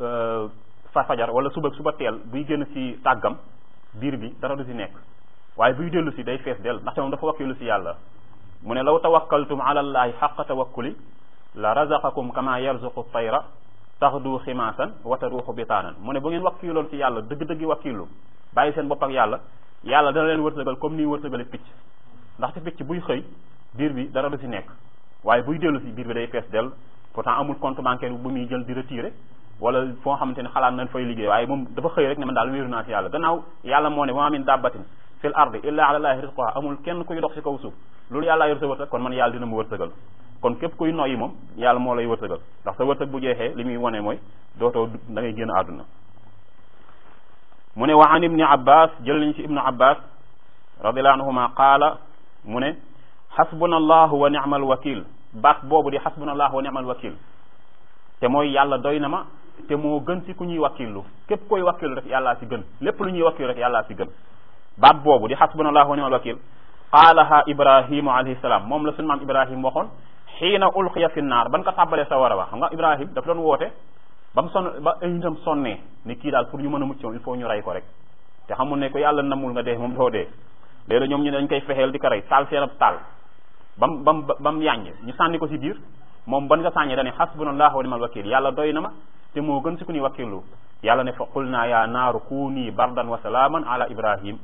fa fajar wala suba suba teel buy génn si tàggam biir bi dara du si nekk waaye buy dellu si day fees del ndaxte moom dafa wakkilu si yàlla mu ne law tawakkaltum ala allahi xaqa tawakkuli la razaqakum kama yarzuqu tayra taxdu ximaasan wa taruuxu bitaanan mu ne bu ngeen wakkiloon si yàlla dëgg-dëggi wakkilu bàyyi seen bopp ak yàlla yàlla dana leen wërsëgal comme ni wërsëgale picc ndaxte picc buy xëy biir bi dara du si nekk waaye buy dellu si biir bi day fees del pourtant amul compte bancaire bu muy jël di retiré wala foo xamante ne xalaat nañ fay liggéey waaye moom dafa xëy rek ne man daal wéeru naa si yàlla gannaaw yàlla moo ne wa min dabbatin fil ardi illa ala llahi rizquha amul kenn kuy dox si kaw suuf loolu yàlla yor sa wërsëg kon man yàlla dina mu wërsëgal kon képp kuy noyyi moom yàlla moo lay wërsëgal ndax sa wërsëg bu jeexee li muy wone mooy dootoo da ngay génn àdduna mu ne wa an ibni abbas jël nañ ci ibnu abbas radiallahu anhuma qaala mu ne xasbuna allahu wa ni'mal wakil baat boobu di xasbuna allahu wa ni'mal wakil te mooy yàlla doy na ma te moo gën ci ku ñuy wakkilu képp koy wakkilu rek yàllaa si gën lépp lu ñuy wakkilu rek yàllaa si gën baat boobu di xasbunallahu wa ni'mal wakil qaalaha ibrahimu alayhi salaam moom la suñu maam ibrahim waxoon xiina ulqiya fi naar ban ko tàbbalee sa war a wax xam nga ibrahim daf doon woote ba mu sonn ba ay nitam sonnee ni kii daal pour ñu mën a mucc moom il faut ñu rey ko rek te xamul ne ko yàlla namul nga dee moom doo dee léegi ñoom ñu dañ koy fexeel di ko rey taal seen ab taal bam bam ba mu yàññ ñu sànni ko si biir moom ban nga sàññee dane xasbunallahu wa ni'mal wakil yàlla doy na ma te moo gën si ku ñuy wakkilu yàlla ne fa qul naa yaa naaru kuuni bardan wa salaaman ala ibrahim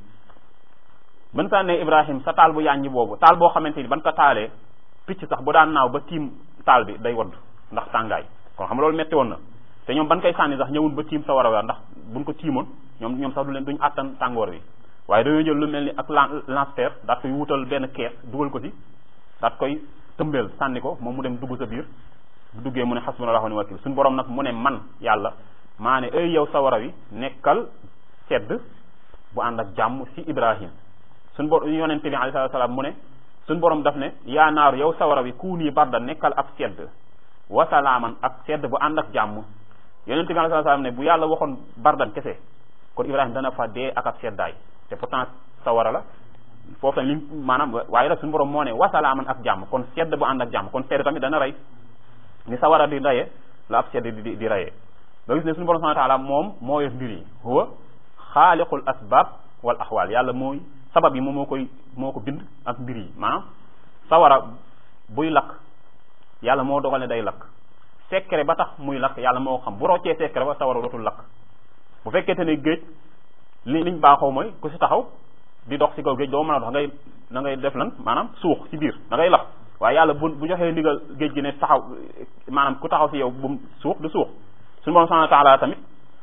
ban sànnee ibrahim sa taal bu yàññi boobu taal boo xamante ni ban ko taalee picc sax bu daan naaw ba tiim taal bi day wadd ndax tàngaay kon xam loolu metti woon na te ñoom ban koy sànni sax ñëwul ba tiim sa war a weer ndax buñ ko tiimoon ñoom ñoom sax du leen duñ àttan tàngoor bi waaye dañoo jël lu mel ni ak lance-terre daat koy wutal benn kees dugal ko ci daat koy tëmbeel sànni ko moom mu dem dugg sa biir bu duggee mu ne xasbunallahu wa ni'mal wakil suñu borom nag mu ne man yàlla maa ne ay yow sawara wi nekkal sedd bu ànd ak jàmm si ibrahim suñu borom yonente bi alayhi salaam mu ne suñu borom daf ne yaa naaru yow sawara wi kuuni barda nekkal ab sedd wa salaaman ak sedd bu ànd ak jàmm yonente bi alayhi salaam ne bu yàlla waxoon bardan kese kon ibrahim dana fa dee ak ab seddaay te pourtant sawara la foofu tamit li maanaam waaye nag suñu borom moo ne wasalaaman ak jàmm kon sedd bu ànd ak jàmm kon sedd tamit dana rey ni sawara di rayee la ab sedd di di rayee nga gis ne suñu borom subhanahu wa taala moom moo yor mbir yi huwa xaaliqul asbab wal axwaal yàlla mooy sabab yi moom moo koy moo ko bind ak mbir yi maanaam sawara buy lakk yàlla moo dogal ne day lakk secret ba tax muy lakk yàlla moo xam bu roccee secret ba sawara dootul lakk bu fekkente ne géej li liñ baaxoo mooy ku si taxaw di dox si kaw géej doo mën a dox ngay da ngay def lan maanaam suux si biir da ngay lax waaye yàlla bu bu joxee ndigal géej gi ne taxaw maanaam ku taxaw si yow bu suux du suux suñu borom subhanahu wa taala tamit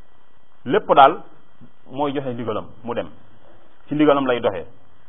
lépp daal mooy joxe ndigalam mu dem ci ndigalam lay doxee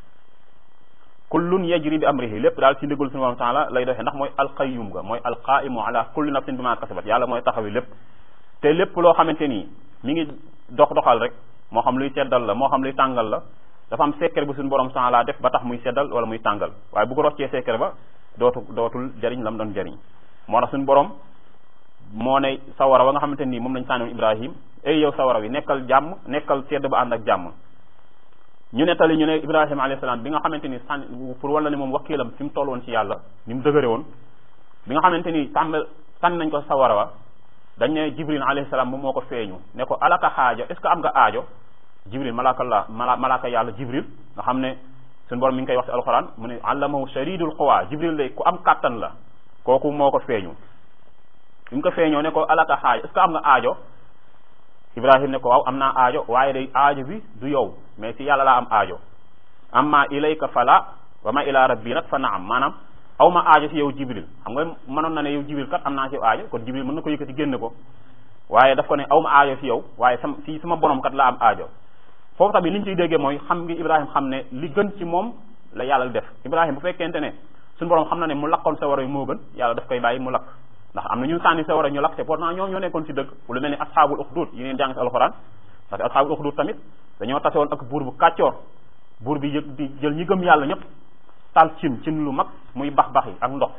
kullun yajri bi amrihi lépp daal ci ndigal suñu borom taala lay doxee ndax mooy alqayyum ga mooy alqaimu ala kulli nafsin bima kasabat yàlla mooy taxawi lépp te lépp loo xamante nii mi ngi dox doxal rek moo xam luy seddal la moo xam luy tàngal la dafa am secret bu suñu borom taala def ba tax muy seddal wala muy tàngal waaye bu ko roccee secret ba dootu dootul jariñ lam doon jariñ moo tax suñu borom moo ne sawara wa nga xamante nii moom lañ sànniwoon Ibrahim ay yow sawara wi nekkal jàmm nekkal sedd ba ànd ak jàmm ñu nettali ñu ne Ibrahima alayhi salaam bi nga xamante ni sànni pour wala ne moom wakiilam fi mu toll woon ci yàlla ni mu dëgëre woon bi nga xamante ni sàmm sànni nañ ko sawara wa dañ ne Jibril alayhi salaam moom moo ko feeñu ne ko alaka xaaja est ce que am nga aajo Jibril malaaka la mala malaaka yàlla Jibril nga xam ne suñu borom mi ngi koy wax ci alxuraan mu ne allamahu shadidul quwa Jibril lay ku am kàttan la kooku moo ko feeñu bi mu ko feeñoo ne ko alaka xaaja est ce que am nga aajo ibrahim ne ko waaw am naa aajo waaye day aajo bi du yow mais si yàlla laa am aajo amma ilayka fala wa ma ila rabbi nag fa naam maanaam aw ma aajo si yow jibril xam nga mënoon na ne yow jibril kat am naa si aajo kon jibril mën na ko yëkkati génne ko waaye daf ko ne aw ma aajo si yow waaye sam si sama borom kat laa am aajo foofu tamit li ñu ciy déggee mooy xam ngi ibrahim xam ne li gën ci moom la yàlla def ibrahim bu fekkente ne suñu borom xam na ne mu lakkoon sa war a moo gën yàlla daf koy bàyyi mu lakk ndax am na ñu sànni sa war a ñu lakk te pourtant ñoom ñoo nekkoon si dëgg lu mel ni asxaabul uxdud yi ngeen jàng si alxuraan parce que asxaabul uxdud tamit dañoo tase woon ak buur bu kàccoor buur bi yëg di jël ñi gëm yàlla ñëpp taal cin cin lu mag muy bax bax yi ak ndox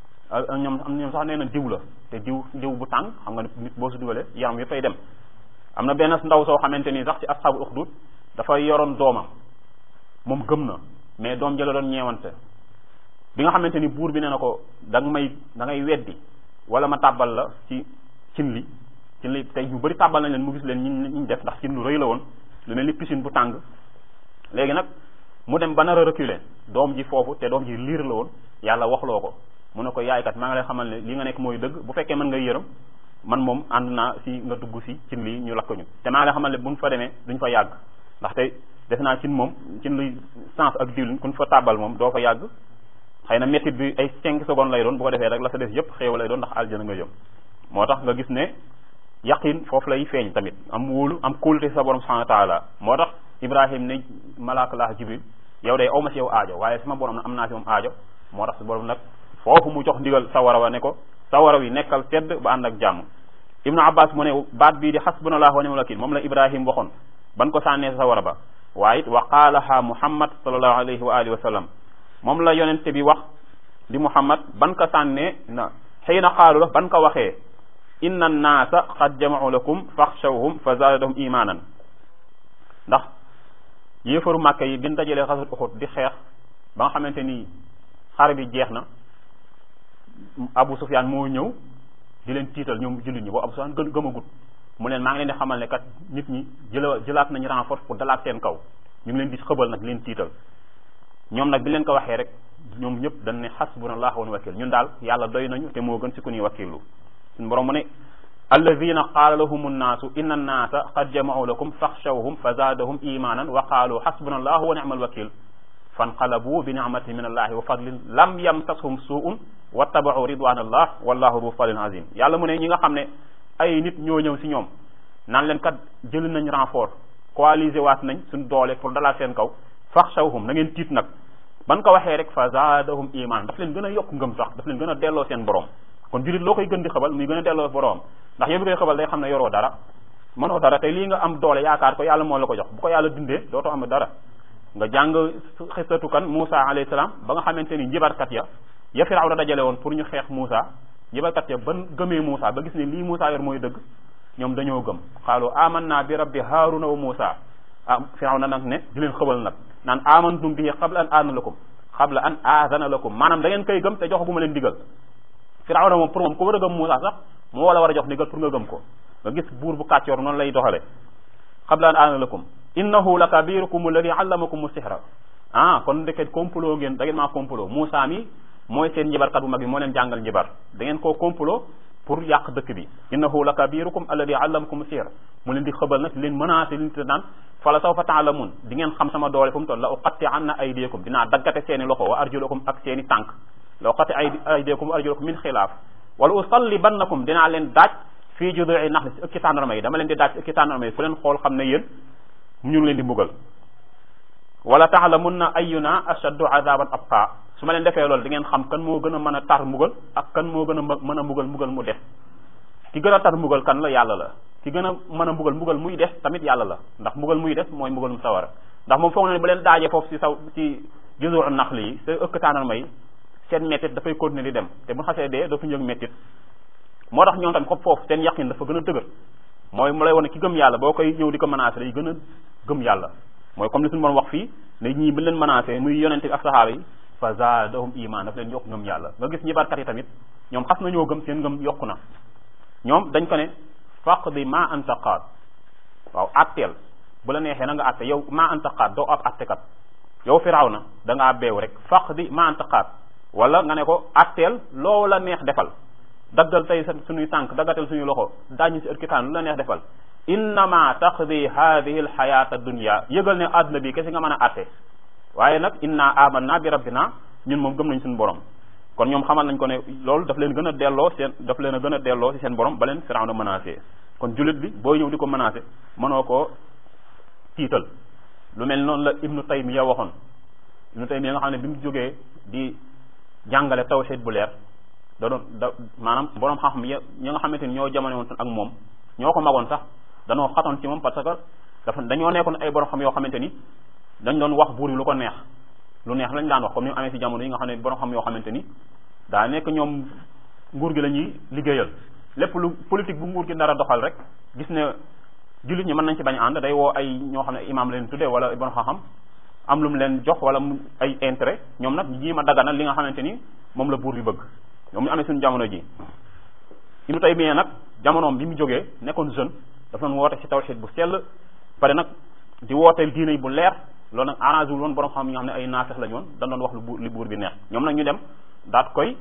ñoom ñoom sax nee na diw la te diw diw bu tàng xam nga nit boo si dugalee yaram yëppay dem am na benn ndaw soo xamante ni sax ci asxaabul uxdud dafa yoroon doomam moom gëm na mais doom jëla doon ñeewante bi nga xamante ni buur bi nee na ko da nga may da ngay weddi wala ma tàbbal la ci cin li cin li tey ñu bëri tàbbal nañ leen mu gis leen ñi ñu def ndax cin lu rëy la woon lu mel ni piscine bu tàng léegi nag mu dem ba nar a reculer doom ji foofu te doom ji liir la woon yàlla waxloo ko mu ne ko yaay kat maa ngi lay xamal ne li nga nekk mooy dëgg bu fekkee mën nga yërëm man moom ànd naa si nga dugg si cin lii ñu lakk ñu te maa ngi lay xamal ne buñ fa demee duñ fa yàgg ndaxte def naa cin moom cin luy sens ak diwlin kuñ fa tàbbal moom doo fa yàgg xëy na métit bi ay cinq secondes lay doon bu ko defee rek la sa def yëpp xéew lay doon ndax aljana nga jëm moo tax nga gis ne yaqin foofu lay feeñ tamit am wóolu am kóolute sa borom subhanahu wa taala moo tax ibrahim ne malaaka laa jibril yow day aw ma si yow aajo waaye sama borom am naa si moom aajo moo tax sa borom nag foofu mu jox ndigal sawara wa ne ko sawara wi nekkal sedd ba ànd ak jàmm ibnu abbas mu ne baat bii di xasbunallah wa ni'mal wakil moom la ibrahim waxoon ban ko sànnee sa sawara ba waaye it wa qaalaha muhammad sallallahu alayhi wa alihi wa sallam moom la yonente bi wax di muhammad ban ko sànnee na xëy na xaalu la ban ko waxee inna annaasa qad jama'u lakum faxshawhum fa zaadahum imanan ndax yéefaru màkka yi bin dajalee xasat uxut di xeex ba nga xamante ni xare bi jeex na abu sufyaan moo ñëw di leen tiital ñoom jullit ñi boo abu sufyaan gën gëmagut mu leen maa ngi leen di xamal ne kat nit ñi jëla jëlaat nañu renfort pour dalaat seen kaw ñu ngi leen di xëbal nag leen tiital ñoom nag bi leen ko waxee rek ñoom ñëpp dañ ne xasbunallah wa ni'mal wakil ñun daal yàlla doy nañu te moo gën si ku ñuy wakilu suñu borom mu ne alladina qaala lahum annaasu inna annaasa qad jama'u lakum faxshawhum fa zaadahum imanan wa qaalu xasbunallah wa ni'mal wakil fanqalabu bi ni'matin min allahi wa fadlin lam yamsashum su'un wattaba'u ridwanallah wallahu du fadlin azim yàlla mu ne ñi nga xam ne ay nit ñoo ñëw si ñoom naan leen kat jël nañ renfort coalisé waat nañ suñ doole pour dalaat seen kaw faxshawhum na ngeen tiit nag ban ko waxee rek fa zaadahum iman daf leen gën a yokk ngëm sax daf leen gën a delloo seen borom kon julit loo koy gën di xabal muy gën a delloo borom ndax yow bi koy xabal day xam ne yoroo dara mënoo dara te lii nga am doole yaakaar ko yàlla moo la ko jox bu ko yàlla dindee dootoo am dara nga jàng xisatu kan Moussa alayhi salaam ba nga xamante ni njibarkat ya ya Firawna dajale woon pour ñu xeex Moussa njibarkat ya ban gëmee Moussa ba gis ne lii Moussa yor mooy dëgg ñoom dañoo gëm xaalu amanna bi rabbi Haaruna wa Moussa ah Firawna nag ne di leen xëbal nag naan amantum bihi qabla an aadana lakum qabla an aadana lakum maanaam da ngeen koy gëm te joxaguma leen digal Firawna moom pour moom ku war a gëm Moussa sax moo wala war a jox ndigal pour nga gëm ko nga gis buur bu kàccoor noonu lay doxale qabla an aadana lakum innahu la kabirukum alladi allamakum sihra ah kon ndeket complot ngeen da ngeen maa complot Moussa mi mooy seen njibarkat bu mag bi moo leen jàngal njibar da ngeen koo complot pour yàq dëkk bi innahu la kabirukum alladi allamakum sihr mu leen di xëbal nag leen menacé leen te naan fala sawfa taalamun di ngeen xam sama doole fu mu toll la uqatti anna aydiyakum dinaa daggate seeni loxo wa arjulakum ak seeni tànk la uqatti aydiyakum wa arjulakum min xilaaf wala usallibannakum dinaa leen daaj fii judui naxli si ëkki tàndarma yi dama leen di daaj si ëkki tàndarma yi fu leen xool xam ne yéen ñu ngi leen di mbugal wala taalamunna ayuna ashaddu azaban abqa su ma leen defee loolu di ngeen xam kan moo gën a mën a tar mbugal ak kan moo gën a mën a mbugal mbugal mu def ki gën a tar mbugal kan la yàlla la ki gën a mën a mbugal mbugal muy def tamit yàlla la ndax mbugal muy def mooy mbugal mu sawara ndax moom foog na ne ba leen daajee foofu si saw ci juzuu naxli yi sa ëkk tàndarma yi seen mettit dafay continuer di dem te bu xasee dee dootu ñëg mettit moo tax ñoom tamit xob foofu seen yaqin dafa gën a dëgër mooy mu lay wane ki gëm yàlla boo koy ñëw di ko menacé day gën a gëm yàlla mooy comme li suñu borom wax fii ne ñii bi leen menacé muy yonente bi ak saxaaba yi fa zaadahum iman daf leen yokk ngëm yàlla nga gis ñibarkat yi tamit ñoom xas nañoo gëm seen ngëm yokku na ñoom dañ ko ne faqdi ma anta qaad waaw atteel bu la neexee na nga atte yow ma anta qaad doo ab attekat yow firaw na da ngaa beew rek faqdi ma anta qaad wala nga ne ko atteel loo la neex defal daggal tey sa suñuy tànk daggatal suñuy loxo daañu si ërkitaan lu la neex defal innama taqdi hadihi alxayata dunya yëgal ne àdduna bi kese nga mën a atte waaye nag inna amanna bi rabbina ñun moom gëm nañ suñu borom kon ñoom xamal nañ ko ne loolu daf leen gën a delloo seen daf leen a gën a delloo ci seen borom ba leen Firawna menacé kon jullit bi booy ñëw di ko menacé mënoo koo tiital lu mel noonu la ibnu taymiya waxoon ibnu taymiya nga xam ne bi mu jógee di jàngale tawhid bu leer da doon da maanaam borom xam-xam ya ñi nga xamante ni ñoo jamono woon ak moom ñoo ko magoon sax danoo xatoon ci moom parce que dafa dañoo nekkoon ay borom xam yoo xamante ni dañ doon wax buur yi lu ko neex lu neex lañ daan wax comme ni mu amee ci jamono yi nga xam ne borom xam yoo xamante ni daa nekk ñoom nguur gi la ñuy liggéeyal lépp lu politique bu nguur gi nar a doxal rek gis ne jullit ñi mën nañ ci bañ a ànd day woo ay ñoo xam ne imam leen tuddee wala borom xam-xam am lu mu leen jox wala mu ay intérêt ñoom nag ñu jéem a daganal li nga xamante ni moom la buur bi bëgg ñoom ñu amee suñu jamono ji Ibnu Taymiyya nag jamonoom bi mu jógee nekkoon jeune dafa doon woote ci tawhid bu sell pare nag di woote diine bu leer loolu nag arrangé wul woon borom xam yi nga xam ne ay naafex lañu woon dañ doon wax lu buur li buur bi neex ñoom nag ñu dem daat koy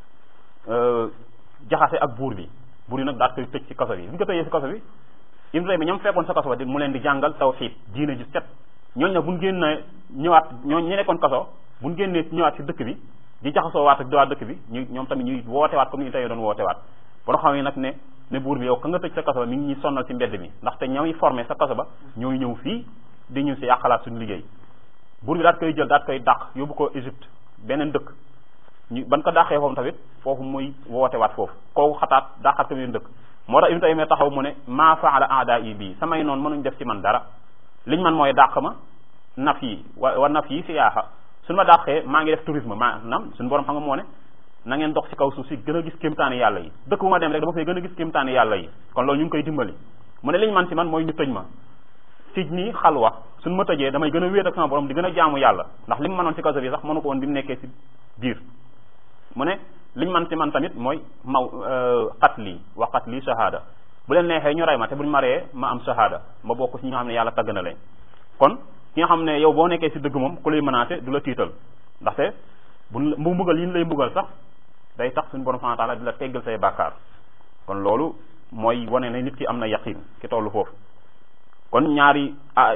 jaxase ak buur bi buur yi nag daat koy tëj ci kaso bi bi ñu ko tëjee ci kaso bi Ibnu Taymiyya ñoom fekkoon sa kaso ba di mu leen di jàngal tawhid diine ju set ñooñu nag bu ñu génnee ñëwaat ñooñu ñi nekkoon kaso bu ñu génnee ñëwaat ci dëkk bi di jaxasoo waat ak diwaat dëkk bi ñu ñoom tamit ñuy wootewaat comme ni ñu tey doon wootewaat borom xam yi nag ne ne buur bi yow ka nga tëj sa kaso ba mi ngi ñuy sonnal ci mbedd mi ndaxte ñooy formé sa kaso ba ñooy ñëw fii di ñu si yàqalaat suñu liggéey buur bi daat koy jël daat koy dàq yóbbu ko Égypte beneen dëkk ñu ban ko dàqee foofu tamit foofu muy wootewaat foofu kooku xataat dàqaat ko beneen dëkk moo tax Ibnu Taymiyya taxaw mu ne maa faala aada yi bii samay noonu mënuñ def ci man dara liñ man mooy dàq ma naf yi wa wa naf yi siyaaxa suñu ma dàqee maa ngi def tourisme maanaam suñu borom xam nga moo ne na ngeen dox ci kaw suuf si gën a gis kéemtaani yàlla yi dëkk bu ma dem rek dama fay gën a gis kéemtaani yàlla yi kon loolu ñu ngi koy dimbali mu ne liñ man ci man mooy ñu tëj ma sij nii xalwa suñu ma tëjee damay gën a wéet ak sama borom di gën a jaamu yàlla ndax li mu mënoon ci kaso bi sax mënu ko woon bi mu nekkee ci biir mu ne liñ man ci man tamit mooy maw qatli wa qatli shahada bu leen neexee ñu rey ma te buñ ma reyee ma am shahada ma bokk ci ñi nga xam ne yàlla tagg na leen kon ki nga xam ne yow boo nekkee ci dëgg moom ku lay menacé du la tiital ndaxte bu mu mbugal yi ñu lay mbugal sax day tax suñu borom subhanahu wa ta'ala di la teggal say bàkkaar kon loolu mooy wane ne nit ki am na yaqin ki tollu foofu kon ñaari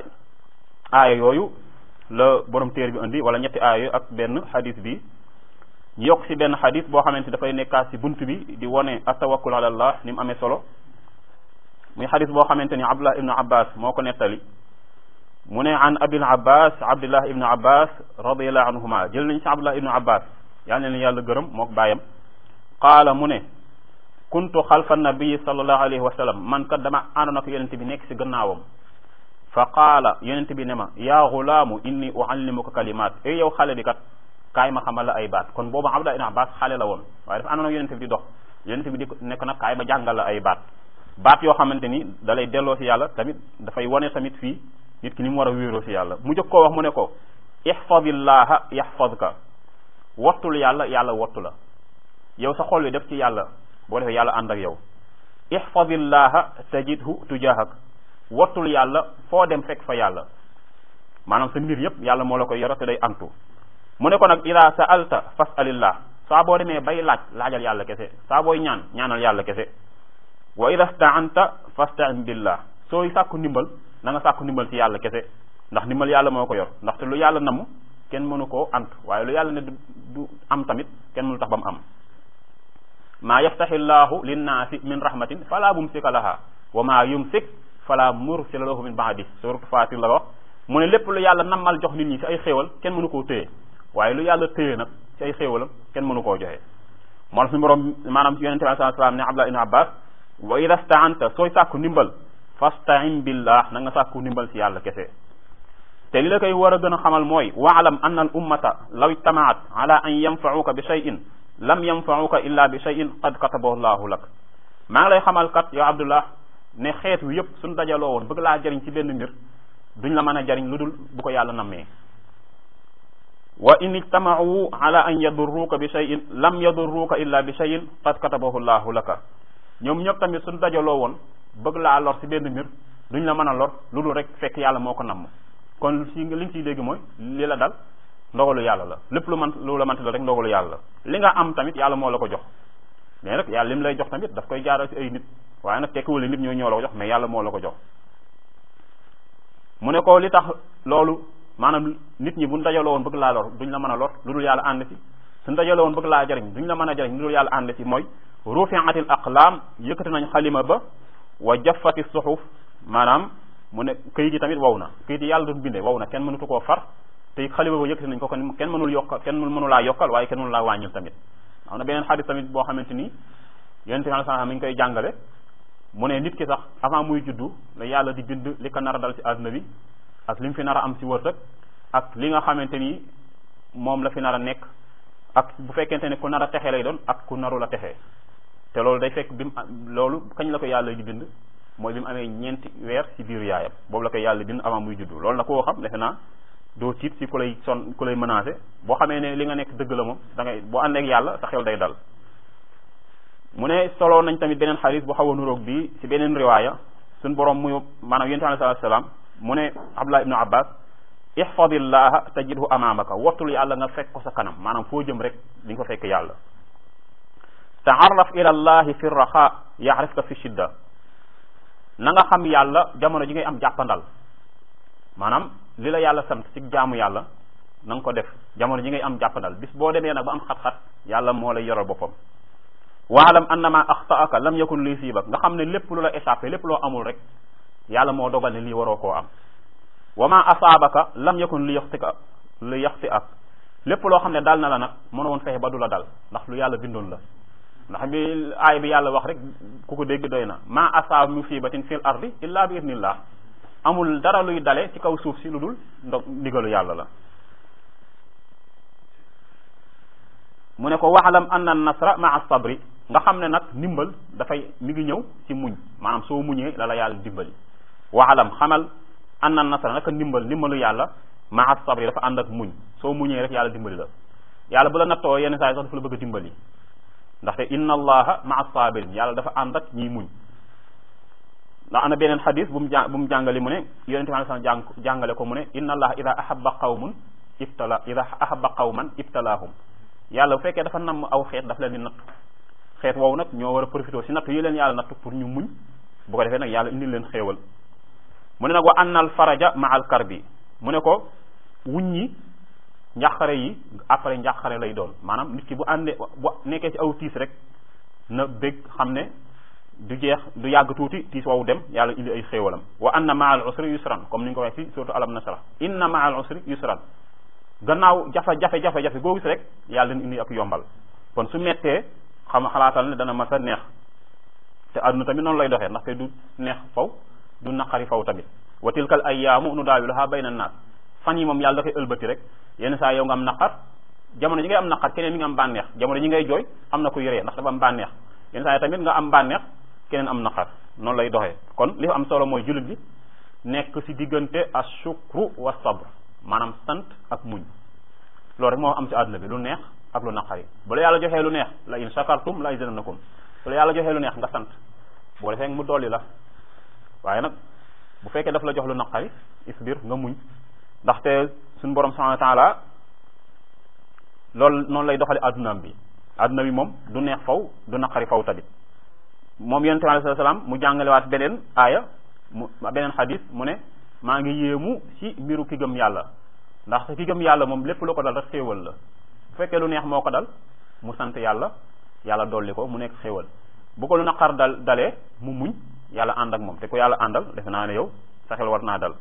aaya yooyu la borom téer bi indi wala ñetti aaya yooyu ak benn xadis bi ñu yokk ci benn xadis boo xamante dafay nekkaat ci bunt bi di wane atawakkul ala allah ni mu amee solo muy xadis boo xamante ni abdullah ibnu abbas moo ko nettali mu ne an abil abbas abdullah ibnu abbas radiallahu anhuma jël nañ ci abdullah ibnu abbas yal na leen yàlla gërëm mook bàyyam qaala mu ne kuntu xalfa nabii sallallahu alayhi wa sallam man kat dama àndoon ak yonente bi nekk ci gannaawam fa qaala yonente bi ne ma yaa gulaamu inni uallimuka kalimaat ey yow xale bi kat kaay ma xamal la ay baat kon boobu abdullah ibnu abbas xale la woon waaye dafa àndoon ak yonente bi di dox yonente bi di nekk nag kaay ma jàngal la ay baat baat yoo xamante ni da lay delloo ci yàlla tamit dafay wane tamit fii nit ki ni mu war a wéeroo ci yàlla mu jëkk koo wax mu ne ko ihfadillaha yahfadka wottul yàlla yàlla wottu la yow sa xol wi def ci yàlla boo defee yàlla ànd ak yow ihfadillaha tajidhu tujahak wottul yàlla foo dem fekk fa yàlla maanaam sa mbir yépp yàlla moo la koy yoro te day antu mu ne ko nag ida sa'alta fas'alillah saa boo demee bay laaj laajal yàlla kese saa booy ñaan ñaanal yàlla kese wa ida sta'anta fasta'in billah sooy sàkku ndimbal na nga sàkku ndimbal ci yàlla kese ndax ndimbal yàlla moo ko yor ndaxte lu yàlla namm kenn mënu koo ant waaye lu yàlla ne du am tamit kenn mënu tax ba mu am maa yaftaxi llahu linnaasi min rahmatin fala mumsika laha wa maa yumsik fala mursila lahu min baadi suratu fatir la wax mu ne lépp lu yàlla nammal jox nit ñi ci ay xéewal kenn mënu koo téye waaye lu yàlla téye nag ci ay xéewalam kenn mënu koo joxe moo tax suñu borom maanaam yonente bi sallallahu alayhi wasallam ne Abdullah ibn Abbas wa ida staanta sooy sàkku ndimbal fastain billah na nga sàkku ndimbal ci yàlla kese te li la koy war a gën a xamal mooy waalam anna al ummata law ijtamaat ala an yanfauka bi cheyin lam yanfauka illa bi cheyin qad katabahu llahu lak maa ngi lay xamal kat yow abdullah ne xeet wi yëpp suñ dajaloo woon bëgg laa jariñ ci benn mbir duñ la mën a jariñ lu dul bu ko yàlla nammee wa in ijtamaau ala an yadurruka bi cheyin lam yadurruka illa bi cheyin qad katabahu llahu laka ñoom ñëpp tamit suñ dajaloo woon bëgg laa lor ci benn mbir duñ la mën a lor lu dul rek fekk yàlla moo ko namm kon si li nga ciy dégg mooy li la dal ndogalu yàlla la lépp lu man lu la mënti la rek ndogalu yàlla la li nga am tamit yàlla moo la ko jox mais rek yàlla lim lay jox tamit daf koy jaaral ci ay nit waaye nag tekkiwul nit ñoo ñoo la ko jox mais yàlla moo la ko jox mu ne ko li tax loolu maanaam nit ñi buñ dajaloo woon bëgg laa lor duñ la mën a lor lu dul yàlla ànd ci suñ dajaloo woon bëgg laa jariñ duñ la mën a jariñ lu dul yàlla ànd ci mooy rufi'atil aqlaam yëkkati nañ xalima ba wa jaffati suxuf maanaam mu ne këyit yi tamit wow na këyit yi yàlla doon bindee wow na kenn mënutu koo far te xalima ba yëkkati nañ ko kon kenn mënul yokkal kenn mënu laa yokkal waaye kenn mënu laa wàññil tamit am na beneen xadis tamit boo xamante ni yonente bi sallallahu alayhi wasallam mi ngi koy jàngale mu ne nit ki sax avant muy juddu la yàlla di bind li ko nar a dal ci àdduna bi ak li mu fi nar a am ci wërsëg ak li nga xamante ni moom la fi nar a nekk ak bu fekkente ne ku nar a texe lay doon ak ku naru la texee te loolu day fekk bi mu loolu kañ la ko yàlla di bind mooy bi mu amee ñeenti weer ci biiru yaayam boobu la ko yàlla bind avant muy juddu loolu nag koo xam defe naa doo tiit ci ku lay son ku lay menacé boo xamee ne li nga nekk dëgg la moom da ngay boo ànd ak yàlla sa xel day dal mu ne solo nañ tamit beneen xadis bu xaw a nuroog bi ci beneen riwaaya suñ borom muy maanaam yonent bi sallallahu alayhi wasallam mu ne Abdullah ibnu Abbas ihfadillaha tajidhu amamaka wattul yàlla nga fekk ko sa kanam maanaam foo jëm rek di nga ko fekk yàlla taarraf ila allahi fi raxa yaarifka fi shidda na nga xam yàlla jamono ji ngay am jàppandal maanaam li la yàlla sant ci jaamu yàlla na nga ko def jamono ji ngay am jàppandal bis boo demee nag ba am xat-xat yàlla moo lay yoral boppam waalam annama axtaaka lam yakun li siibak nga xam ne lépp lu la échappé lépp loo amul rek yàlla moo dogal ne lii waroo koo am wa ma asaabaka lam yakun li yaxtika li yaxti ak lépp loo xam ne dal na la nag mën woon fexe ba du la dal ndax lu yàlla bindoon la ndax bi aay bi yàlla wax rek ku ko dégg doy na ma asaaba musibatin fil ardi illa bi idnillah amul dara luy dale ci kaw suuf si lu dul ndo ndigalu yàlla la mu ne ko waxalam anna nasra maa sabri nga xam ne nag ndimbal dafay mi ngi ñëw ci muñ maanaam soo muñee la la yàlla dimbali waxalam xamal anna nasra naka ndimbal ndimbalu yàlla maa sabri dafa ànd ak muñ soo muñee rek yàlla dimbali la yàlla bu la nattoo yenn saa yi sax dafa la bëgg a dimbali ndaxte inna allaha maa sabirin yàlla dafa ànd ak ñiy muñ ndax ana beneen xadis bu mu jà bu mu jàngale mu ne yonente bi sallallahu alayhi wasallam jàngale ko mu ne inna allaha ida ahabba qawmun ibtala ida ahabba qawman ibtalaahum yàlla bu fekkee dafa namm aw xeet dafa leen di nattu xeet woowu nag ñoo war a profité si nattu yi leen yàlla nattu pour ñu muñ bu ko defee nag yàlla indil leen xéewal mu ne nag wa annal faraja ma al karbi mu ne ko wuññi njàqare yi après njàqare lay doon maanaam nit ki bu àndee bu nekkee ci aw tiis rek na bég xam ne du jeex du yàgg tuuti tiis woowu dem yàlla indi ay xéewalam wa anna ma al usri yusran comme ni ñu ko waxee ci surtout alam nasra inna ma al usri yusran gannaaw jafe jafe jafe jafe goo gis rek yàlla leen indi ak yombal kon su mettee xam xalaatal ne dana mas a neex te àdduna tamit noonu lay doxee ndaxte du neex faw du naqari faw tamit wa tilkal ayyaamu nu daawiluha bayna naas fan yi moom yàlla dafay ëlbati rek yenn saa yow nga am naqar jamono ji ngay am naqar keneen mi nga am bànneex jamono ji ngay jooy am na ku yoree ndax dafa am bànneex yenn saa yi tamit nga am bànneex keneen am naqar noonu lay doxee kon li am solo mooy jullit bi nekk ci diggante ashukru wa sabr maanaam sant ak muñ loolu rek moo am ci àdduna bi lu neex ak lu naqari bu la yàlla joxee lu neex la in shakartum la izidannakum bu la yàlla joxee lu neex nga sant boo defee mu dolli la waaye nag bu fekkee daf la jox lu naqari isbir nga muñ ndaxte suñu borom subhanahu wa taala loolu noonu lay doxale addunaam bi adduna bi moom du neex faw du naqari faw tamit moom yonente bi alayhi salaam mu jàngalewaat beneen aaya mu beneen xadis mu ne maa ngi yéemu ci mbiru ki gëm yàlla ndax ki gëm yàlla moom lépp lu ko dal rek xéewal la bu fekkee lu neex moo ko dal mu sant yàlla yàlla dolli ko mu nekk xéewal bu ko lu naqar dal dalee mu muñ yàlla ànd ak moom te ko yàlla àndal defe naa ne yow sa xel war naa dal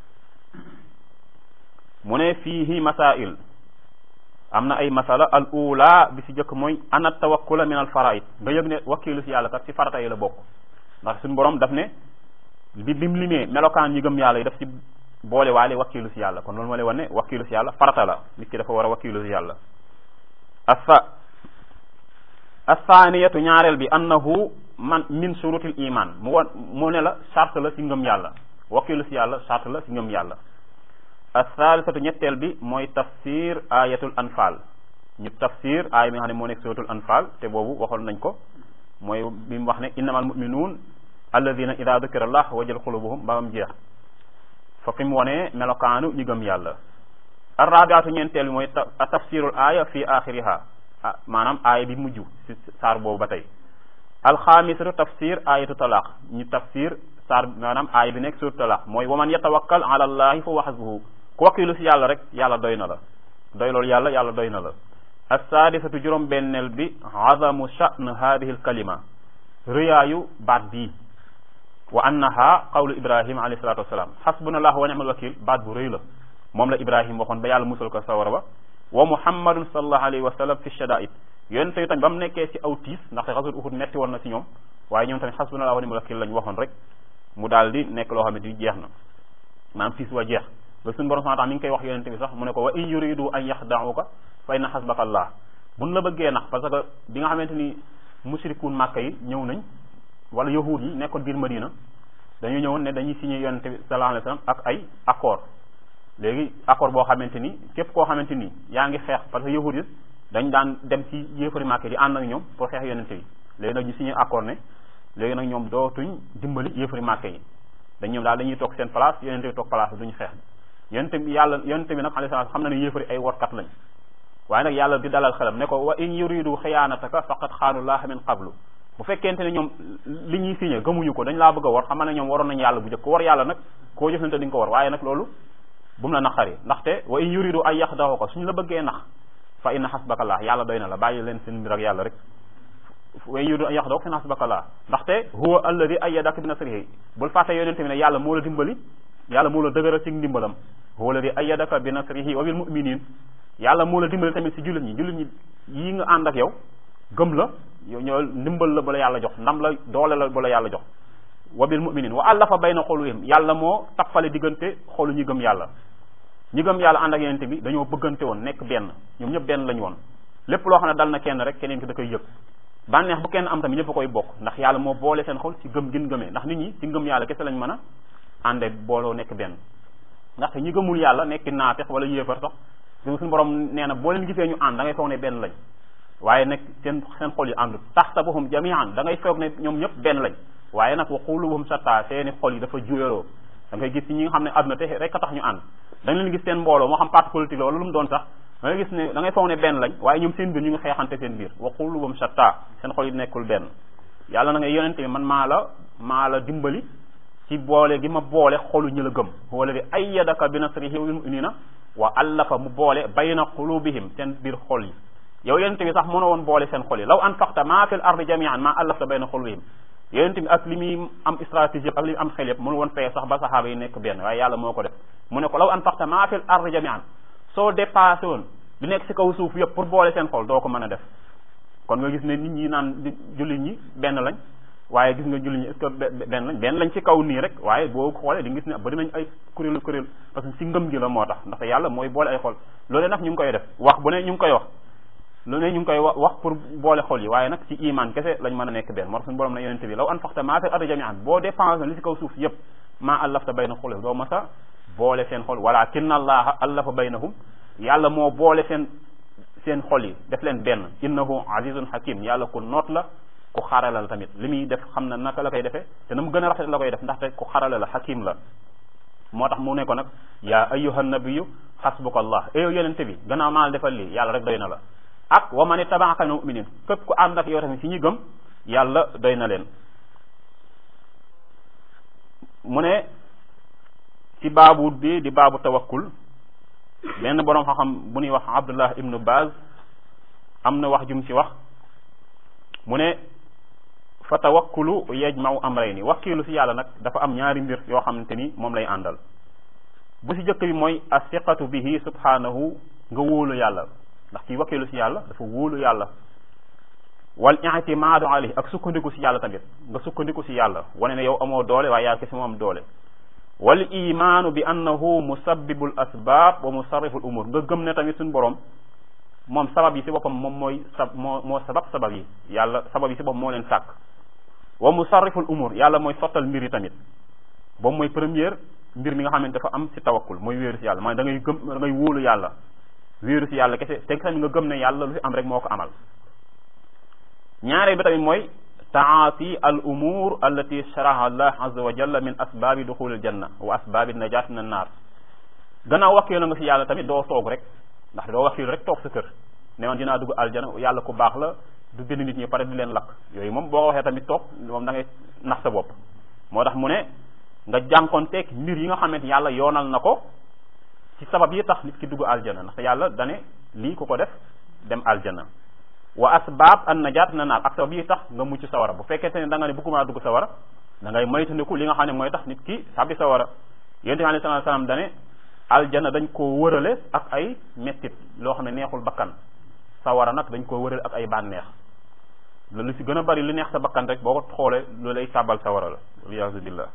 mu ne fiihi masail am na ay masala al ula bi si jëkk mooy ana tawakkula min al faraid nga yëg ne wakkilu si yàlla kat si farata yi la bokk ndax suñu borom daf ne bi bi mu limee melokaan yi gëm yàlla yi daf si boole waale wakkilu si yàlla kon loolu moo lay wan ne wakkilu si yàlla farata la nit ki dafa war a wakkilu si yàlla asa asaaniyatu ñaareel bi annahu man min surutil iman mu won mu ne la charte la si ngëm yàlla wakkilu si yàlla charte la si ngëm yàlla athalisatu ñetteel bi mooy tafsir ayatul anfal ñu tafsir aaya bi nga xam ne moo nekk suratul anfal te boobu waxoon nañ ko mooy bi mu wax ne innamal muminuun alladina ida dukira allah wajal xulubuhum ba am jeex fa fi mu wonee melokaanu ñu gëm yàlla arrabiatu ñeenteel bi mooy tafsirul aaya fi axiriha ah maanaam aaya bi mujj si saar boobu ba tey alxaamisatu tafsir ayatu talaq ñu tafsir saar maanaam aay bi nekk sur talaq mooy waman yatawakkal ala allahi fa huwa hasbuhu ku wakkilu si yàlla rek yàlla doy na la doy loolu yàlla yàlla doy na la assaadisatu juróom benneel bi azamu sha'n hadihi al kalima rëyaayu baat bii wa annaha qawlu ibrahima alayhi salatu wassalam hasbunallah wa ni'mal wakil baat bu rëy la moom la ibrahima waxoon ba yàlla musal ko sawara ba wa muhammadun sallallahu alayhi wa sallam fi shadaid yonent yi tamit ba mu nekkee ci aw tiis ndaxte xasut uhud metti woon na ci ñoom waaye ñoom tamit hasbunallah wa ni'mal wakil lañ waxoon rek mu daal di nekk loo xamante ni jeex na maanaam tiis wa jeex ba suñu borom subhanahu wa ta'ala mi ngi koy wax yonent bi sax mu ne ko wa in yuridu an yaxda'uka fa inna hasbaka allah buñ la bëggee nax parce que bi nga xamante ni mushrikuun màkka yi ñëw nañ wala yahud yi nekkoon biir madina dañu ñëwoon ne dañuy signé yonent bi sallallahu alayhi wasallam ak ay accord léegi accord boo xamante ni képp koo xamante ni yaa ngi xeex parce que yahud yi dañ daan dem ci yéefari màkka di ànd ak ñoom pour xeex yonent bi léegi nag ñu signé accord ne léegi nag ñoom dootuñ dimbali yéefari màkka yi dañ ñoom daal dañuy toog seen place yonent bi toog place duñu xeex yonent bi yàlla yonent bi nag alayhi salaam xam na ne yéefari ay workat lañ waaye nag yàlla di dalal xelam ne ko wa in yuridu xiyaanataka faqad xaanullaha min qablu bu fekkente ne ñoom li ñuy signé gëmuñu ko dañ laa bëgg a war xamal ne ñoom waroon nañ yàlla bu njëkk ko war yàlla nag koo jëflante di nga ko war waaye nag loolu bu mu la naqari ndaxte wa in yuridu ay yaxdahu ko suñu la bëggee nax fa inna xasbakallah yàlla doy na la bàyyi leen seen mbir ak yàlla rek wa in yuridu ay yaxdahu fa inna xasbakallah ndaxte huwa alladi ayyadaka bi nasrihi bul fàtte yonente bi ne yàlla moo la dimbali yàlla moo la dëgëral ci ndimbalam huwa alladi ayyadaka bi nasrihi wa bil mu'minin yàlla moo la dimbali tamit si jullit ñi jullit ñi yii nga ànd ak yow gëm la yow ñoo ndimbal la ba la yàlla jox ndam la doole la ba la yàlla jox wa bil mu'minin wa allafa bayna xoluyhim yàlla moo tappale diggante xolu ñi gëm yàlla ñi gëm yàlla ànd ak yenente bi dañoo bëggante woon nekk benn ñoom ñëpp benn lañu woon lépp loo xam ne dal na kenn rek keneen ki da koy yëg bànneex bu kenn am tamit ñëpp a koy bokk ndax yàlla moo boole seen xol ci gëm gin gëmee ndax nit ñi ci ngëm yàlla kese lañ mën a ànde booloo nekk benn ndaxte ñi gëmul yàlla nekk naafeq wala yéefar sax suñu borom nee na boo leen gisee ñu ànd da ngay foog ne benn lañ waaye nag seen seen xol yi àndut taxsabuhum jami'an da ngay foog ne ñoom ñëpp benn lañ waaye nag wa qulubuhum shatta seeni xol yi dafa juyaloo da ngay gis ci ñi nga xam ne àdduna te rek a tax ñu ànd da nga leen gis seen mbooloo moo xam parti politique la wala lu mu doon sax da ngay gis ne da ngay foog ne benn lañ waaye ñoom seen biir ñu ngi xeexante seen biir wa qulubuhum shatta seen xol yi nekkul benn yàlla na nga yonente bi man maa la maa la dimbali ci boole gi ma boole xolu ñu la gëm wala bi ayyadaka bi nasrihi wal mu'minina wa allafa mu boole bayna qulubihim seen biir xol yi yow yonente bi sax mën a woon boole seen xol yi law anfaqta ma fil ardi jami'an ma allafta bayna qulubihim yonente bi ak li muy am stratégie ak li muy am xel yëpp mënu woon feye sax ba saxaaba yi nekk benn waaye yàlla moo ko def mu ne ko law anfaqta ma fil ardi jami'an soo dépassé woon li nekk si kaw suuf yëpp pour boole seen xol doo ko mën a def kon nga gis ne nit ñi naan jullit ñi benn lañ waaye gis nga jullit ñi est-ce que benn lañ benn lañ ci kaw nii rek waaye boo xoolee di nga gis ne bari nañ ay kuréelu kuréel parce que ci ngëm gi la moo tax ndaxte yàlla mooy boole ay xol loolu nag ñu ngi koy def wax bu ne ñu ngi koy wax lu ne ñu ngi koy wax pour boole xol yi waaye nag ci iman kese lañ mën a nekk benn moo tax suñu borom na yonente bi law anfaqta maa fi ardi jami'an boo dépensé li ci kaw suuf yëpp maa allafta bayna xulub doo masa boole seen xol walakinna allaha allafa baynahum yàlla moo boole seen seen xol yi def leen benn innahu azizun hakim yàlla ku noot la ku xarala la tamit li muy def xam na naka la koy defee te na mu gën a rafet la koy def ndaxte ku xarala la hakim la moo tax mu ne ko nag yaa ayyuha nabiyu xasbuka allah eyow yonente bi gannaaw maa la defal lii yàlla rek doy na la ak wa man ittabaaka minal mu'minin képp ku ànd ak yow tamit si ñi gëm yàlla doy na leen mu ne ci baabu bi di baabu tawakkul benn boroom xam-xam bu ñuy wax abdullah ibnu baz am na wax jum ci wax mu ne fa tawakkulu yajma'u amrayni wakkiilu ci yàlla nag dafa am ñaari mbir yoo xamante ni moom lay àndal bu ci jëkk bi mooy asiqatu bihi subhanahu nga wóolu yàlla ndax kii wakkiilu ci yàlla dafa wóolu yàlla wal i'timaadu alayhi ak sukkandiku ci yàlla tamit nga sukkandiku ci yàlla wane ne yow amoo doole waaye yàlla kese moo am doole wal imaanu bi annahu musabbibul asbaab wa musarriful umur nga gëm ne tamit suñu borom moom sabab yi ci boppam moom mooy sab moo moo sabab sabab yi yàlla sabab yi ci boppam moo leen sàkk wa musarriful umur yàlla mooy sottal mbir yi tamit boobu mooy première mbir mi nga xamante dafa am ci tawakkul mooy wéeru ci yàlla mooy da ngay gëm da ngay wóolu yàlla wéeru ci yàlla kese te tamit nga gëm ne yàlla lu fi am rek moo ko amal ñaareel bi tamit mooy taati al umur allati sharaha allah azza wa jalla min asbaabi duxul al janna wa asbaabi najat min an naar gannaaw wakkiil nga ci yàlla tamit doo toog rek ndax doo wakkiil rek toog sa kër ne woon dinaa dugg aljana yàlla ku baax la du bind nit ñi pare di leen lakk yooyu moom boo ko waxee tamit toog moom da ngay nax sa bopp moo tax mu ne nga jànkonteeg mbir yi nga xamante yàlla yoonal na ko ci sabab yi tax nit ki dugg aljana ndaxte yàlla dane lii ku ko def dem aljana wa asbaab an najaat na naal ak sabab yi tax nga mucc sawara bu fekkente ne da nga ne bëgguma dugg sawara da ngay moytandiku li nga xam ne mooy tax nit ki sabi sawara yonent bi alayhi salaatu salaam dane aljana dañ koo wërale ak ay mettit loo xam ne neexul bakkan sawara nag dañ koo wërale ak ay bànneex lu si gën a bari lu neex sa bakkan rek boo ko xoolee lu lay sàbbal sawara la waliyaasu billah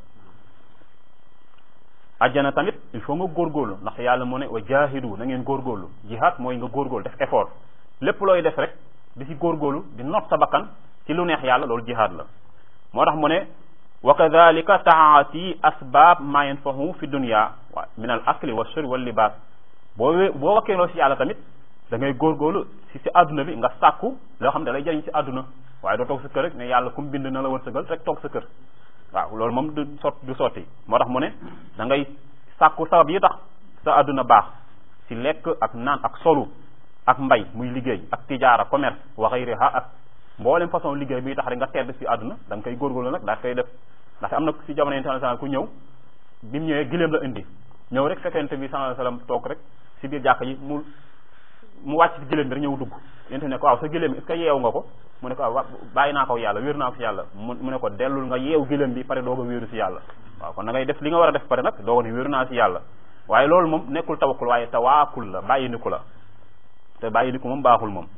ajjana tamit il faut nga góorgóorlu ndax yàlla mu ne wa jaahidu na ngeen góorgóorlu jihaad mooy nga góorgóorlu def effort lépp looy def rek di si góorgóorlu di not sa bakkan ci lu neex yàlla loolu jihaad la moo tax mu ne wa kadalika taati asbaab ma yanfahu fi dunya wa min al akli wa shurbi wal libaas boo boo wakkeeloo si yàlla tamit da ngay góorgóorlu si si àdduna bi nga sàkku loo xam ne da lay jëriñ si àdduna waaye doo toog sa kër rek ne yàlla kum bind na la wërsëgal rek toog sa kër waaw loolu moom du sot du sotti moo tax mu ne da ngay sàkku sabab yi tax sa àdduna baax si lekk ak naan ak solu ak mbay muy liggéey ak tijaara commerce wa xayriha ak mboolem façon liggéey bi tax rek nga tedd si àdduna da nga koy góorgóorlu nag daa koy def ndax am na si jamono yonent sallallahu alayhi wasallam ku ñëw bi mu ñëwee giléem la indi ñëw rek fekkente bi sallallahu alayhi wasallam toog rek si biir jàkka yi mu mu wàcc si giléem bi rek ñëw dugg yonent ne ko waaw sa giléem est-ce que yeewu nga ko mu ne ko waaw bàyyi naa ko yàlla wéeru naa ko si yàlla mu mu ne ko dellul nga yeew giléem bi pare doog a wéeru si yàlla waaw kon da ngay def li nga war a def pare nag dooga ne wéeru naa si yàlla waaye loolu moom nekkul tawakkul waaye tawaakul la bàyyi ni ku la te bàyyi ni ku moom baaxul moom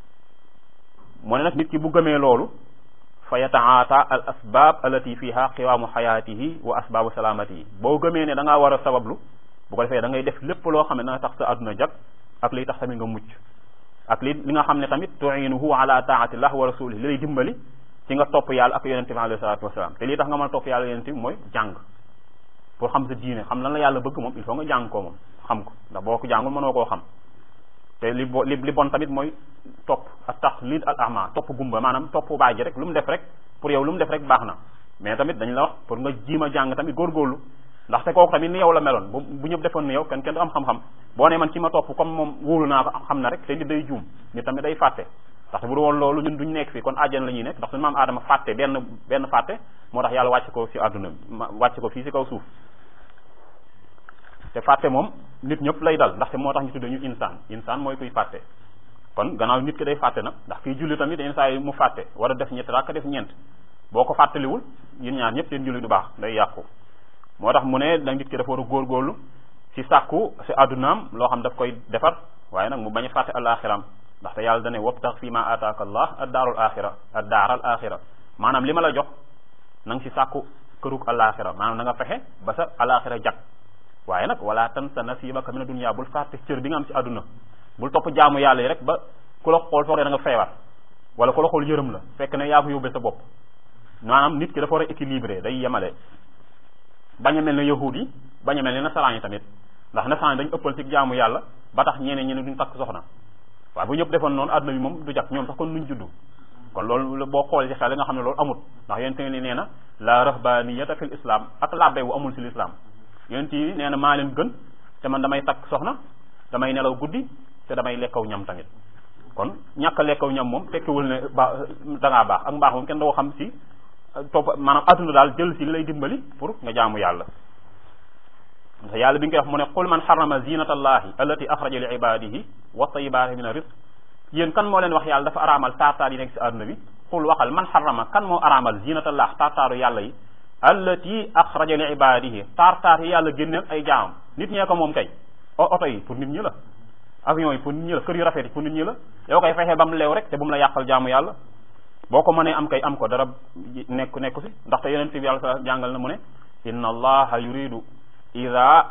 mu ne nag nit ki bu gëmee loolu fa yataata al asbab allati fiha qiwaamu xayaatihi wa asbaabu salaamatihi boo gëmee ne da ngaa war a sabablu bu ko defee da ngay def lépp loo xam ne dana tax sa àdduna jag ak liy tax tamit nga mucc ak li li nga xam ne tamit tuinuhu ala taatillah wa rasulih li lay dimbali ci nga topp yàlla ak yonente bi alayhi salatu wasalaam te lii tax nga mën a topp yàlla yonente bi mooy jàng pour xam sa diine xam lan la yàlla bëgg moom il faut nga jàng ko moom xam ko ndax boo ko jàngul mënoo koo xam te li bo li li bon tamit mooy topp ak tax lid al ama topp gumba maanaam topp baay ji rek lu mu def rek pour yow lu mu def rek baax na mais tamit dañ la wax pour nga jiima jàng tamit góorgóorlu ndaxte kooku tamit ni yow la meloon bu bu ñëpp defoon ni yow kenn kenn du am xam-xam boo ne man ci ma topp comme moom wóolu naa ko xam na rek te nit day juum nit tamit day fàtte ndaxte bu du woon loolu ñun duñ nekk fii kon àjjana la ñuy nekk ndax suñu maam aadama fàtte benn benn fàtte moo tax yàlla wàcc ko si àdduna wàcc ko fii si kaw suuf te fàtte moom nit ñëpp lay dal ndaxte moo tax ñu tudde ñu insaan insaan mooy kuy fàtte kon gannaaw nit ki day fàtte nag ndax kii julli tamit yenn saa yi mu fàtte war a def ñett rakk def ñeent boo ko fàttaliwul yéen ñaar ñëpp seen julli du baax day yàqu moo tax mu ne da nit ki dafa war a góorgóorlu si sàkku si àddunaam loo xam daf koy defar waaye nag mu bañ a fàtte alaxiram ndaxte yàlla dane wabtax fi ma ataaka allah ad daarul axira ad daaral axira maanaam li ma la jox na nga si sàkku kërug alaxira maanaam na nga fexe ba sa alaxira jag waaye nag wala tan sa nasibaka mina dunya bul fàtte cër bi nga am si àdduna bul topp jaamu yàlla yi rek ba ku la xool foog ne da nga feebar wala ku la xool yërëm la fekk ne yaa ko yóbbee sa bopp maanaam nit ki dafa war a équilibré day yemale bañ a mel ne yahud yi bañ a mel ne nasaraan yi tamit ndax nasaraan yi dañu ëppal ci jaamu yàlla ba tax ñeneen ñeneen duñ takk soxna waaye bu ñëpp defoon noonu àdduna bi moom du jag ñoom sax kon nuñ juddu kon loolu boo xoolee ci xel nga xam ne loolu amut ndax yonent ni nee na la rahbaniyata fil islam ak labbe bu amul ci l'islam yonent yi nee na maa leen gën te man damay takk soxna damay nelaw guddi te damay lekkaw ñam tamit kon ñàkk a lekkaw ñam moom tekkiwul ne ba da ngaa baax ak mbaax moom kenn doo xam si topp maanaam adduna daal jël si li lay dimbali pour nga jaamu yàlla ndax yàlla bi nga koy wax mu ne qul man xarama zinata allahi allati axraja li ibadihi wa tayibaati min rizq yéen kan moo leen wax yàlla dafa araamal taartaar yi nekk si adduna bi qul waxal man xarama kan moo araamal zinata allah taartaaru yàlla yi allati axraja li ibadihi taartaar yi yàlla génneel ay jaamam nit ñee ko moom kay oto yi pour nit ñi la avion yi pour nit ñi la kër yu rafet yi pour nit ñi la yow koy fexe ba mu leew rek te bu mu la yàqal jaamu yàlla boo ko mënee am kay am ko dara nekk nekku si ndaxte yonente bi yàlla sa jàngal na mu ne inna allaha yuridu ida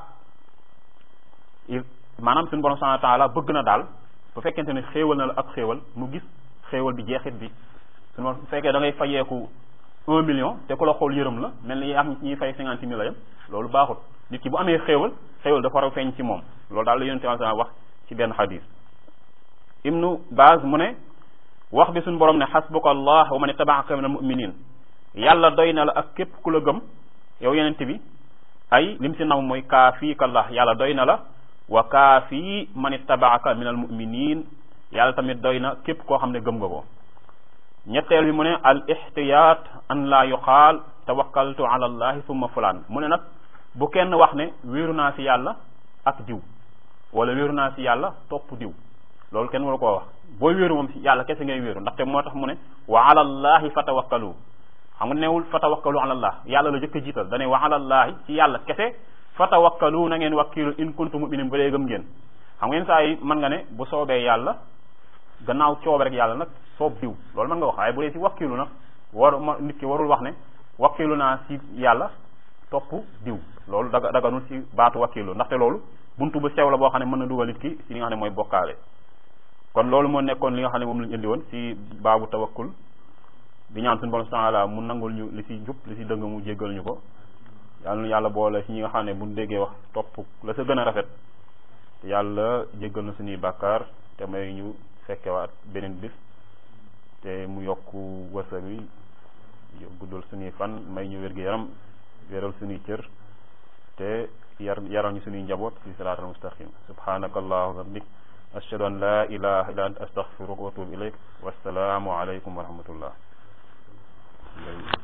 maanaam suñu borom subhanahu wa taala bëgg na daal bu fekkente ne xéewal na la ak xéewal mu gis xéewal bi jeexit bi suñu borom bu fekkee da ngay fayeeku un million te ku la xool yërëm la mel ni am ñuy fay cinquante mille la yam loolu baaxut nit ki bu amee xéewal xéewal dafa war a feeñ ci moom loolu daal la yonente bi wax ci benn xadis ibnu Baaz mu ne wax bi suñu borom ne xasbuka allah wa man ittabaaka min al muminin yàlla doy na la ak képp ku la gëm yow yenente bi ay lim si naw mooy kaafiika allah yàlla doy na la wa kaafi man ittabaaka min al muminin yàlla tamit doy na képp koo xam ne gëm nga ko ñetteel bi mu ne al ihtiyat an la yuqaal tawakkaltu ala allahi summa fulaan mu ne nag bu kenn wax ne wéeru naa si yàlla ak diw wala wéeru naa si yàlla topp diw loolu kenn waru koo wax booy wéeru moom si yàlla kese ngay wéeru ndaxte moo tax mu ne wa ala allahi fatawakkalu xam nga newul fatawakkalu ala allah yàlla la jëkk a jiital dane wa ala allahi ci yàlla kese fatawakkalu na ngeen wakkilu in kuntum mu'minin ba dee gëm ngeen xam ngeen saa yi mën nga ne bu soobee yàlla gannaaw coobe rek yàlla nag soob diw loolu mën nga wax waaye bu dee si wakkilu nag war ma nit ki warul wax ne wakkilu naa si yàlla topp diw loolu daga daganul si baatu wakkilu ndaxte loolu buntu bu sew la boo xam ne mën na dugal nit ki si li nga xam ne mooy bokkaale kon loolu moo nekkoon li nga xam ne moom lañu indi woon si baabu tawakkul di ñaan suñu borom subhanahu wa ta'ala mu nangul ñu li si njub li si dëng mu jéggal ñu ko yàlla na yàlla boole si ñi nga xam ne buñ déggee wax topp la sa gën a rafet yàlla jéggal na suñuy bàkkaar te may ñu fekkewaat beneen bis te mu yokk wërsëg wi guddal suñuy fan may ñu wér gi yaram wéral suñuy cër te yar yaral ñu suñuy njaboot fi siraatal mustaqim subhanaka allahumma wa bihamdik ashhadu an la ilaha illa anta astaghfiruka wa atubu ilayk wassalaamu alaykum wa rahmatullah